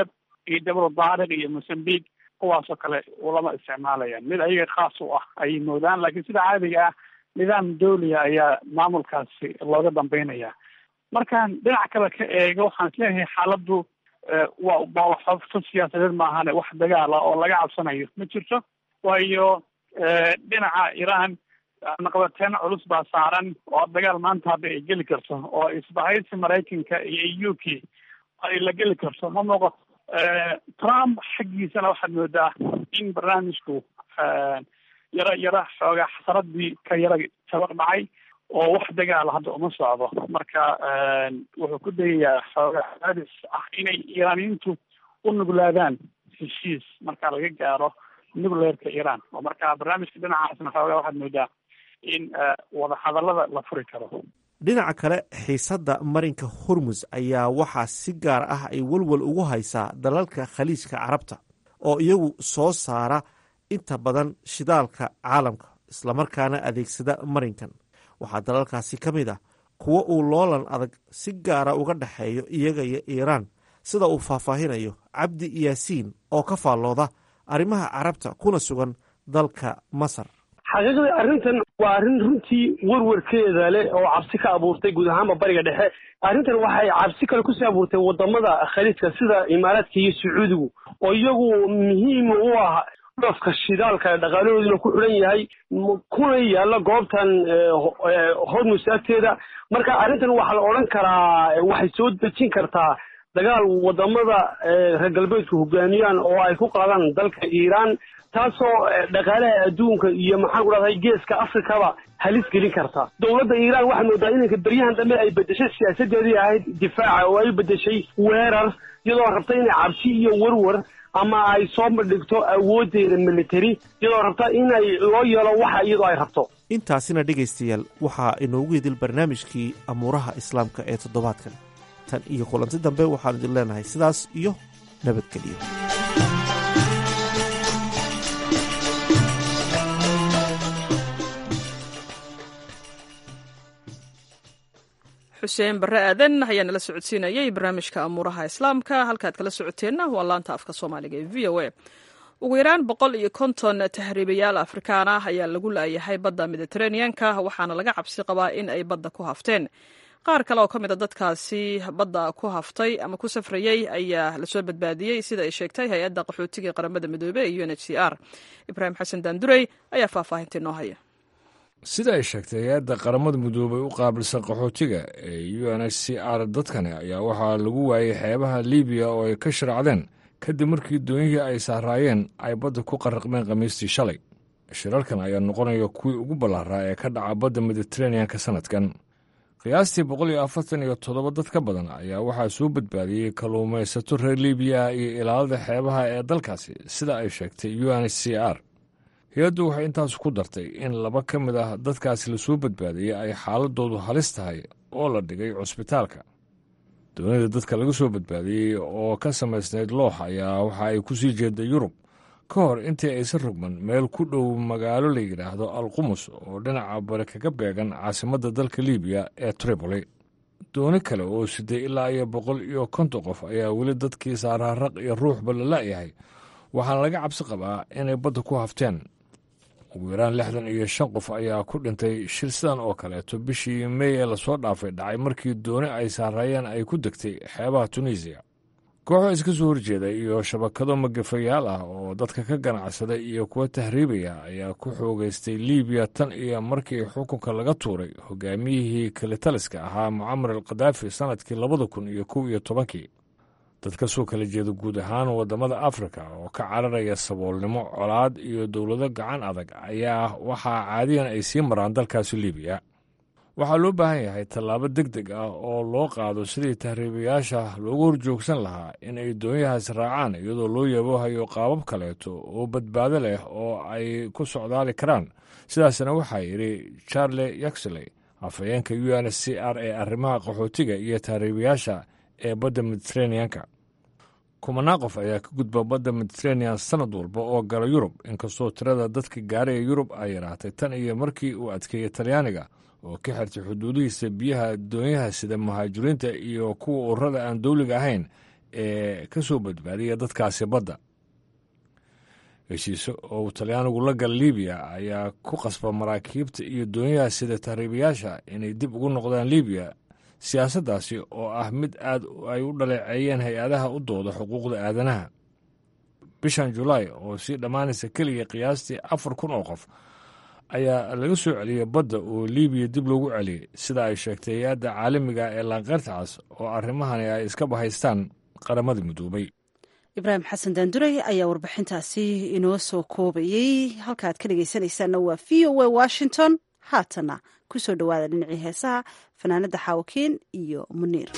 iyo jabal daariq iyo mosambique kuwaasoo kale ulama isticmaalayaan mid ayaga khaas u ah ayay moodaan laakiin sida caadiga ah nidaam dawliya ayaa maamulkaasi looga dambeynaya markaan dhinac kale ka eego waxaan isleeyahay xaaladdu waa waa xofto siyaasadeed maahane wax dagaal ah oo laga cabsanayo ma jirto waayo dhinaca iran naqabateen culus baa saaran oo dagaal maanta hadda ay geli karto oo isbahaysi maraykanka iyo u k ay la geli karto ma muuqato trump xaggiisana waxaad moodaa in barnaamijku yaro yaro xoogaa xasaradii ka yara tabar dhacay oo wax dagaala hadda uma socdo marka wuxuu ku dayayaa xoogaa adis ah inay iiraaniyiintu u nuglaadaan heshiis marka laga gaaro nucleerka iran oo marka barnaamijka dhinacaasna xoogaa waxaad moodaa in wadahadallada la furi karo dhinaca kale xiisadda marinka hormus ayaa waxaa si gaar ah ay welwel ugu haysaa dalalka khaliijka carabta oo iyagu soo saara inta badan shidaalka caalamka islamarkaana adeegsada marinkan waxaa dalalkaasi ka mid ah kuwo uu loolan adag si gaara uga dhexeeyo iyaga iyo iiraan sida uu faahfaahinayo cabdi yaasiin oo ka faallooda arrimaha carabta kuna sugan dalka masar xaqiiqdii arrintan waa arrin runtii werwarkeeda leh oo cabsi ka abuurtay guud ahaanba bariga dhexe arrintan waxay cabsi kale kusii abuurtay wadamada khaliijka sida imaaraadka iyo sacuudigu oo iyagu muhiim u ah dhoofka shidaalka dhaqaalahooduna ku xidhan yahay kuna yaalla goobtan hormus agteeda marka arrintan waxaa la odhan karaa waxay soo dejin kartaa dagaal wadamada reer galbeedku hogaamiyaan oo ay ku qaadaan dalka iiraan taasoo dhaqaalaha adduunka iyo maxaan ku dhahday geeska afrikaba halis gelin karta dowladda iiraan waxaa moodaa inanka beryahan dambe ay bedeshay siyaasadeedii ahayd difaaca oo ay bedeshay weerar iyadoo rabta inay cabsi iyo werwer ama ay soo bandhigto awooddeeda military iyadoo rabta inay loo yeelo waxa iyadoo ay rabto intaasina dhegaystayaal waxaa inoogu idil barnaamijkii amuuraha islaamka ee toddobaadkan tan iyo kulanti dambe waxaan idin leenahay sidaas iyo nabadgeliyo xuseen barre aadan ayaa nala socodsiinayay barnaamijka amuuraha islaamka halkaad kala socoteenna waa laanta afka soomaaliga ee v o a ugu yaraan boqol iyo konton tahriibayaal afrikaan ah ayaa lagu laayahay badda mediteraneanka waxaana laga cabsi qabaa in ay badda ku hafteen qaar kale oo ka mid a dadkaasi badda ku haftay ama ku safrayey ayaa lasoo badbaadiyey sida ay sheegtay hay-adda qaxootiga qaramada midoobe ee u n h c r ibraahim xasan daandurey ayaa faahfaahinta inoo haya sida ay sheegtay hay-adda qaramada midoobay u qaabilsan qaxootiga ee u n h c r dadkani ayaa waxaa lagu waayey xeebaha libiya oo ay ka shiracdeen kadib markii doonyihii ay saaraayeen ay badda ku qarraqmeen khamiistii shalay shirarkan ayaa noqonaya kuwii ugu ballaaraa ee ka dhaca badda mediteraneanka sannadkan qiyaastii boqol iyo afartan iyo toddoba dad ka badan ayaa waxaa soo badbaadiyey kalluumaysato reer libiya iyo ilaalada xeebaha ee dalkaasi sida ay sheegtay u n h c r hay-addu waxay intaas ku dartay in laba ka mid ah dadkaasi lasoo badbaadiyey ay xaaladoodu halis tahay oo la dhigay cusbitaalka doonida dadka laga soo badbaadiyey oo ka samaysnayd loox ayaa waxa ay ku sii jeeda yurub ka hor intii aysan rogman meel ku dhow magaalo la yidhaahdo alqumus oo dhinaca bari kaga beegan caasimadda dalka libiya ee tripoli dooni kale oo siday ilaa iyo boqol iyo konton qof ayaa weli dadkii saaraaraq iyo ruuxba la la'yahay waxaana laga cabsi qabaa inay badda ku hafteen ugu yaraan lixdan iyo shan qof ayaa ku dhintay shir sidan oo kaleeto bishii mey ee lasoo dhaafay dhacay markii dooni ay saaraayeen ay ku degtay xeebaha tunisiya kooxo iska soo horjeeda iyo shabakado magafayaal ah oo dadka ka ganacsada iyo kuwa tahriibaya ayaa ku xoogaystay libiya tan iyo markii xukunka laga tuuray hogaamiyihii kalitaliska ahaa mucamar al khadaafi sannadkii labada kun iyo kow iyo tobankii dad ka soo kala jeeda guud ahaan waddamada afrika oo ka cararaya saboolnimo colaad iyo dowlado gacan adag ayaa waxaa caadiyan ay sii maraan dalkaasi libiya waxaa loo baahan yahay tallaabo deg deg ah oo loo qaado sidii tahriibayaasha loogu horjoogsan lahaa in ay doonyahaas raacaan iyadoo loo yaboohayo qaabab kaleeto oo badbaado leh oo ay ku socdaali karaan sidaasna waxaa yidhi charle yaxley afhayeenka u n c r ee arrimaha qaxootiga iyo tahriibayaasha ee badda mediteraneanka kumanaan qof ayaa ka gudba badda mediteranean sannad walba oo gala yurub inkastoo tirada dadka gaaraya yurub ay yaraatay tan iyo markii uu adkeeyey talyaaniga oo ka xirtay xuduudihiisa biyaha doonyaha sida muhaajiriinta iyo kuwa ururada aan dowliga ahayn ee ka soo badbaadiya dadkaasi badda heshiise oo uu talyaanigu la gala libiya ayaa ku qasba maraakiibta iyo doonyaha sida tahriibayaasha inay dib ugu noqdaan libiya siyaasaddaasi oo ah mid aad ay u dhaleeceeyeen hay-adaha u dooda xuquuqda aadanaha bishan julaay oo sii dhammaanaysa keliya qiyaastii afar kun oo qof ayaa laga soo celiyey badda oo libiya dib loogu celiyey sida ay sheegtay hay-adda caalamiga ee laanqeyrta cas oo arrimahani ay iska bahaystaan qaramada midoobay ibraahim xasan daanduray ayaa warbixintaasi inoo soo koobayey halkaaad ka dhegeysanaysaanna waa v o a washington haatana ku soo dhowaada dhinacii heesaha fanaanada xaawakiin iyo muniir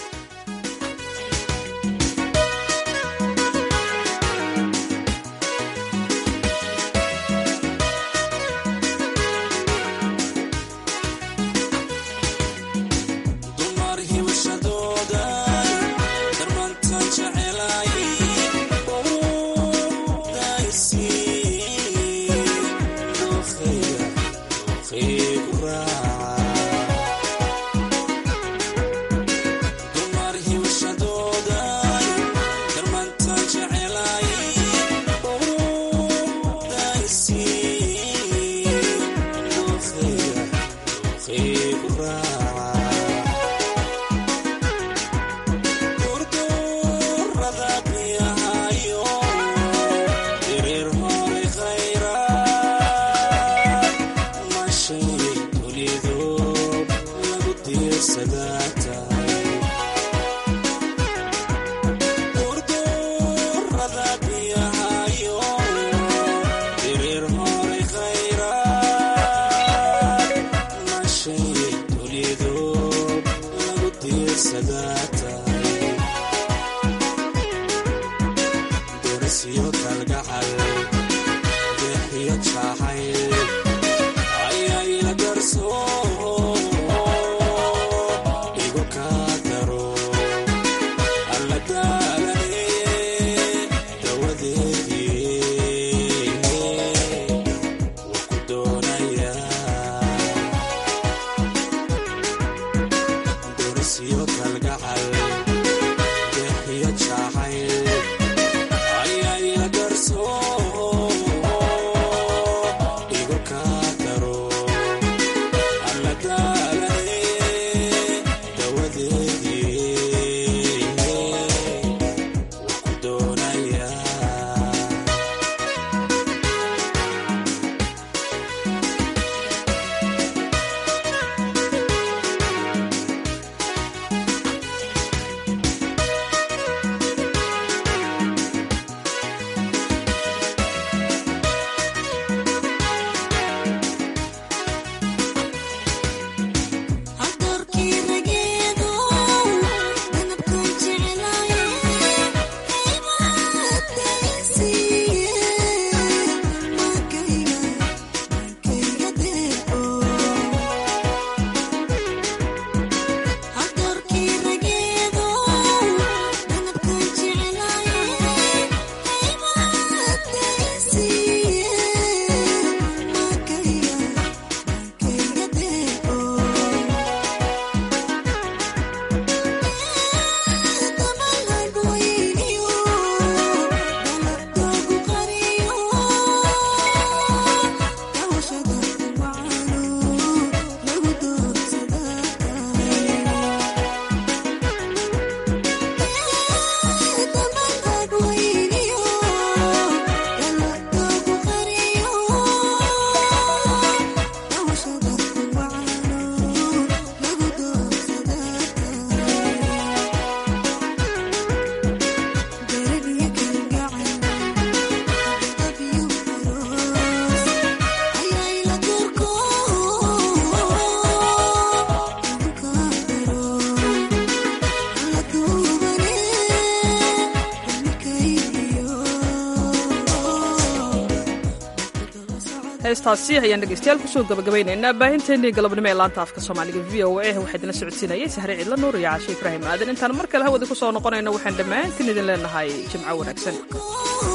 heestaasi ayaan dhegeystayaal kusoo gabagabaynaynaa baahinteennii galabnimo ee laanta afka soomaaliga v o a waxaa idinla socodsiinayay sahre cidla nuur iyo caashe ibraahim aadan intaan mar kale hawada ku soo noqonayno waxaan dhammaantiin idin leenahay jimco wanaagsan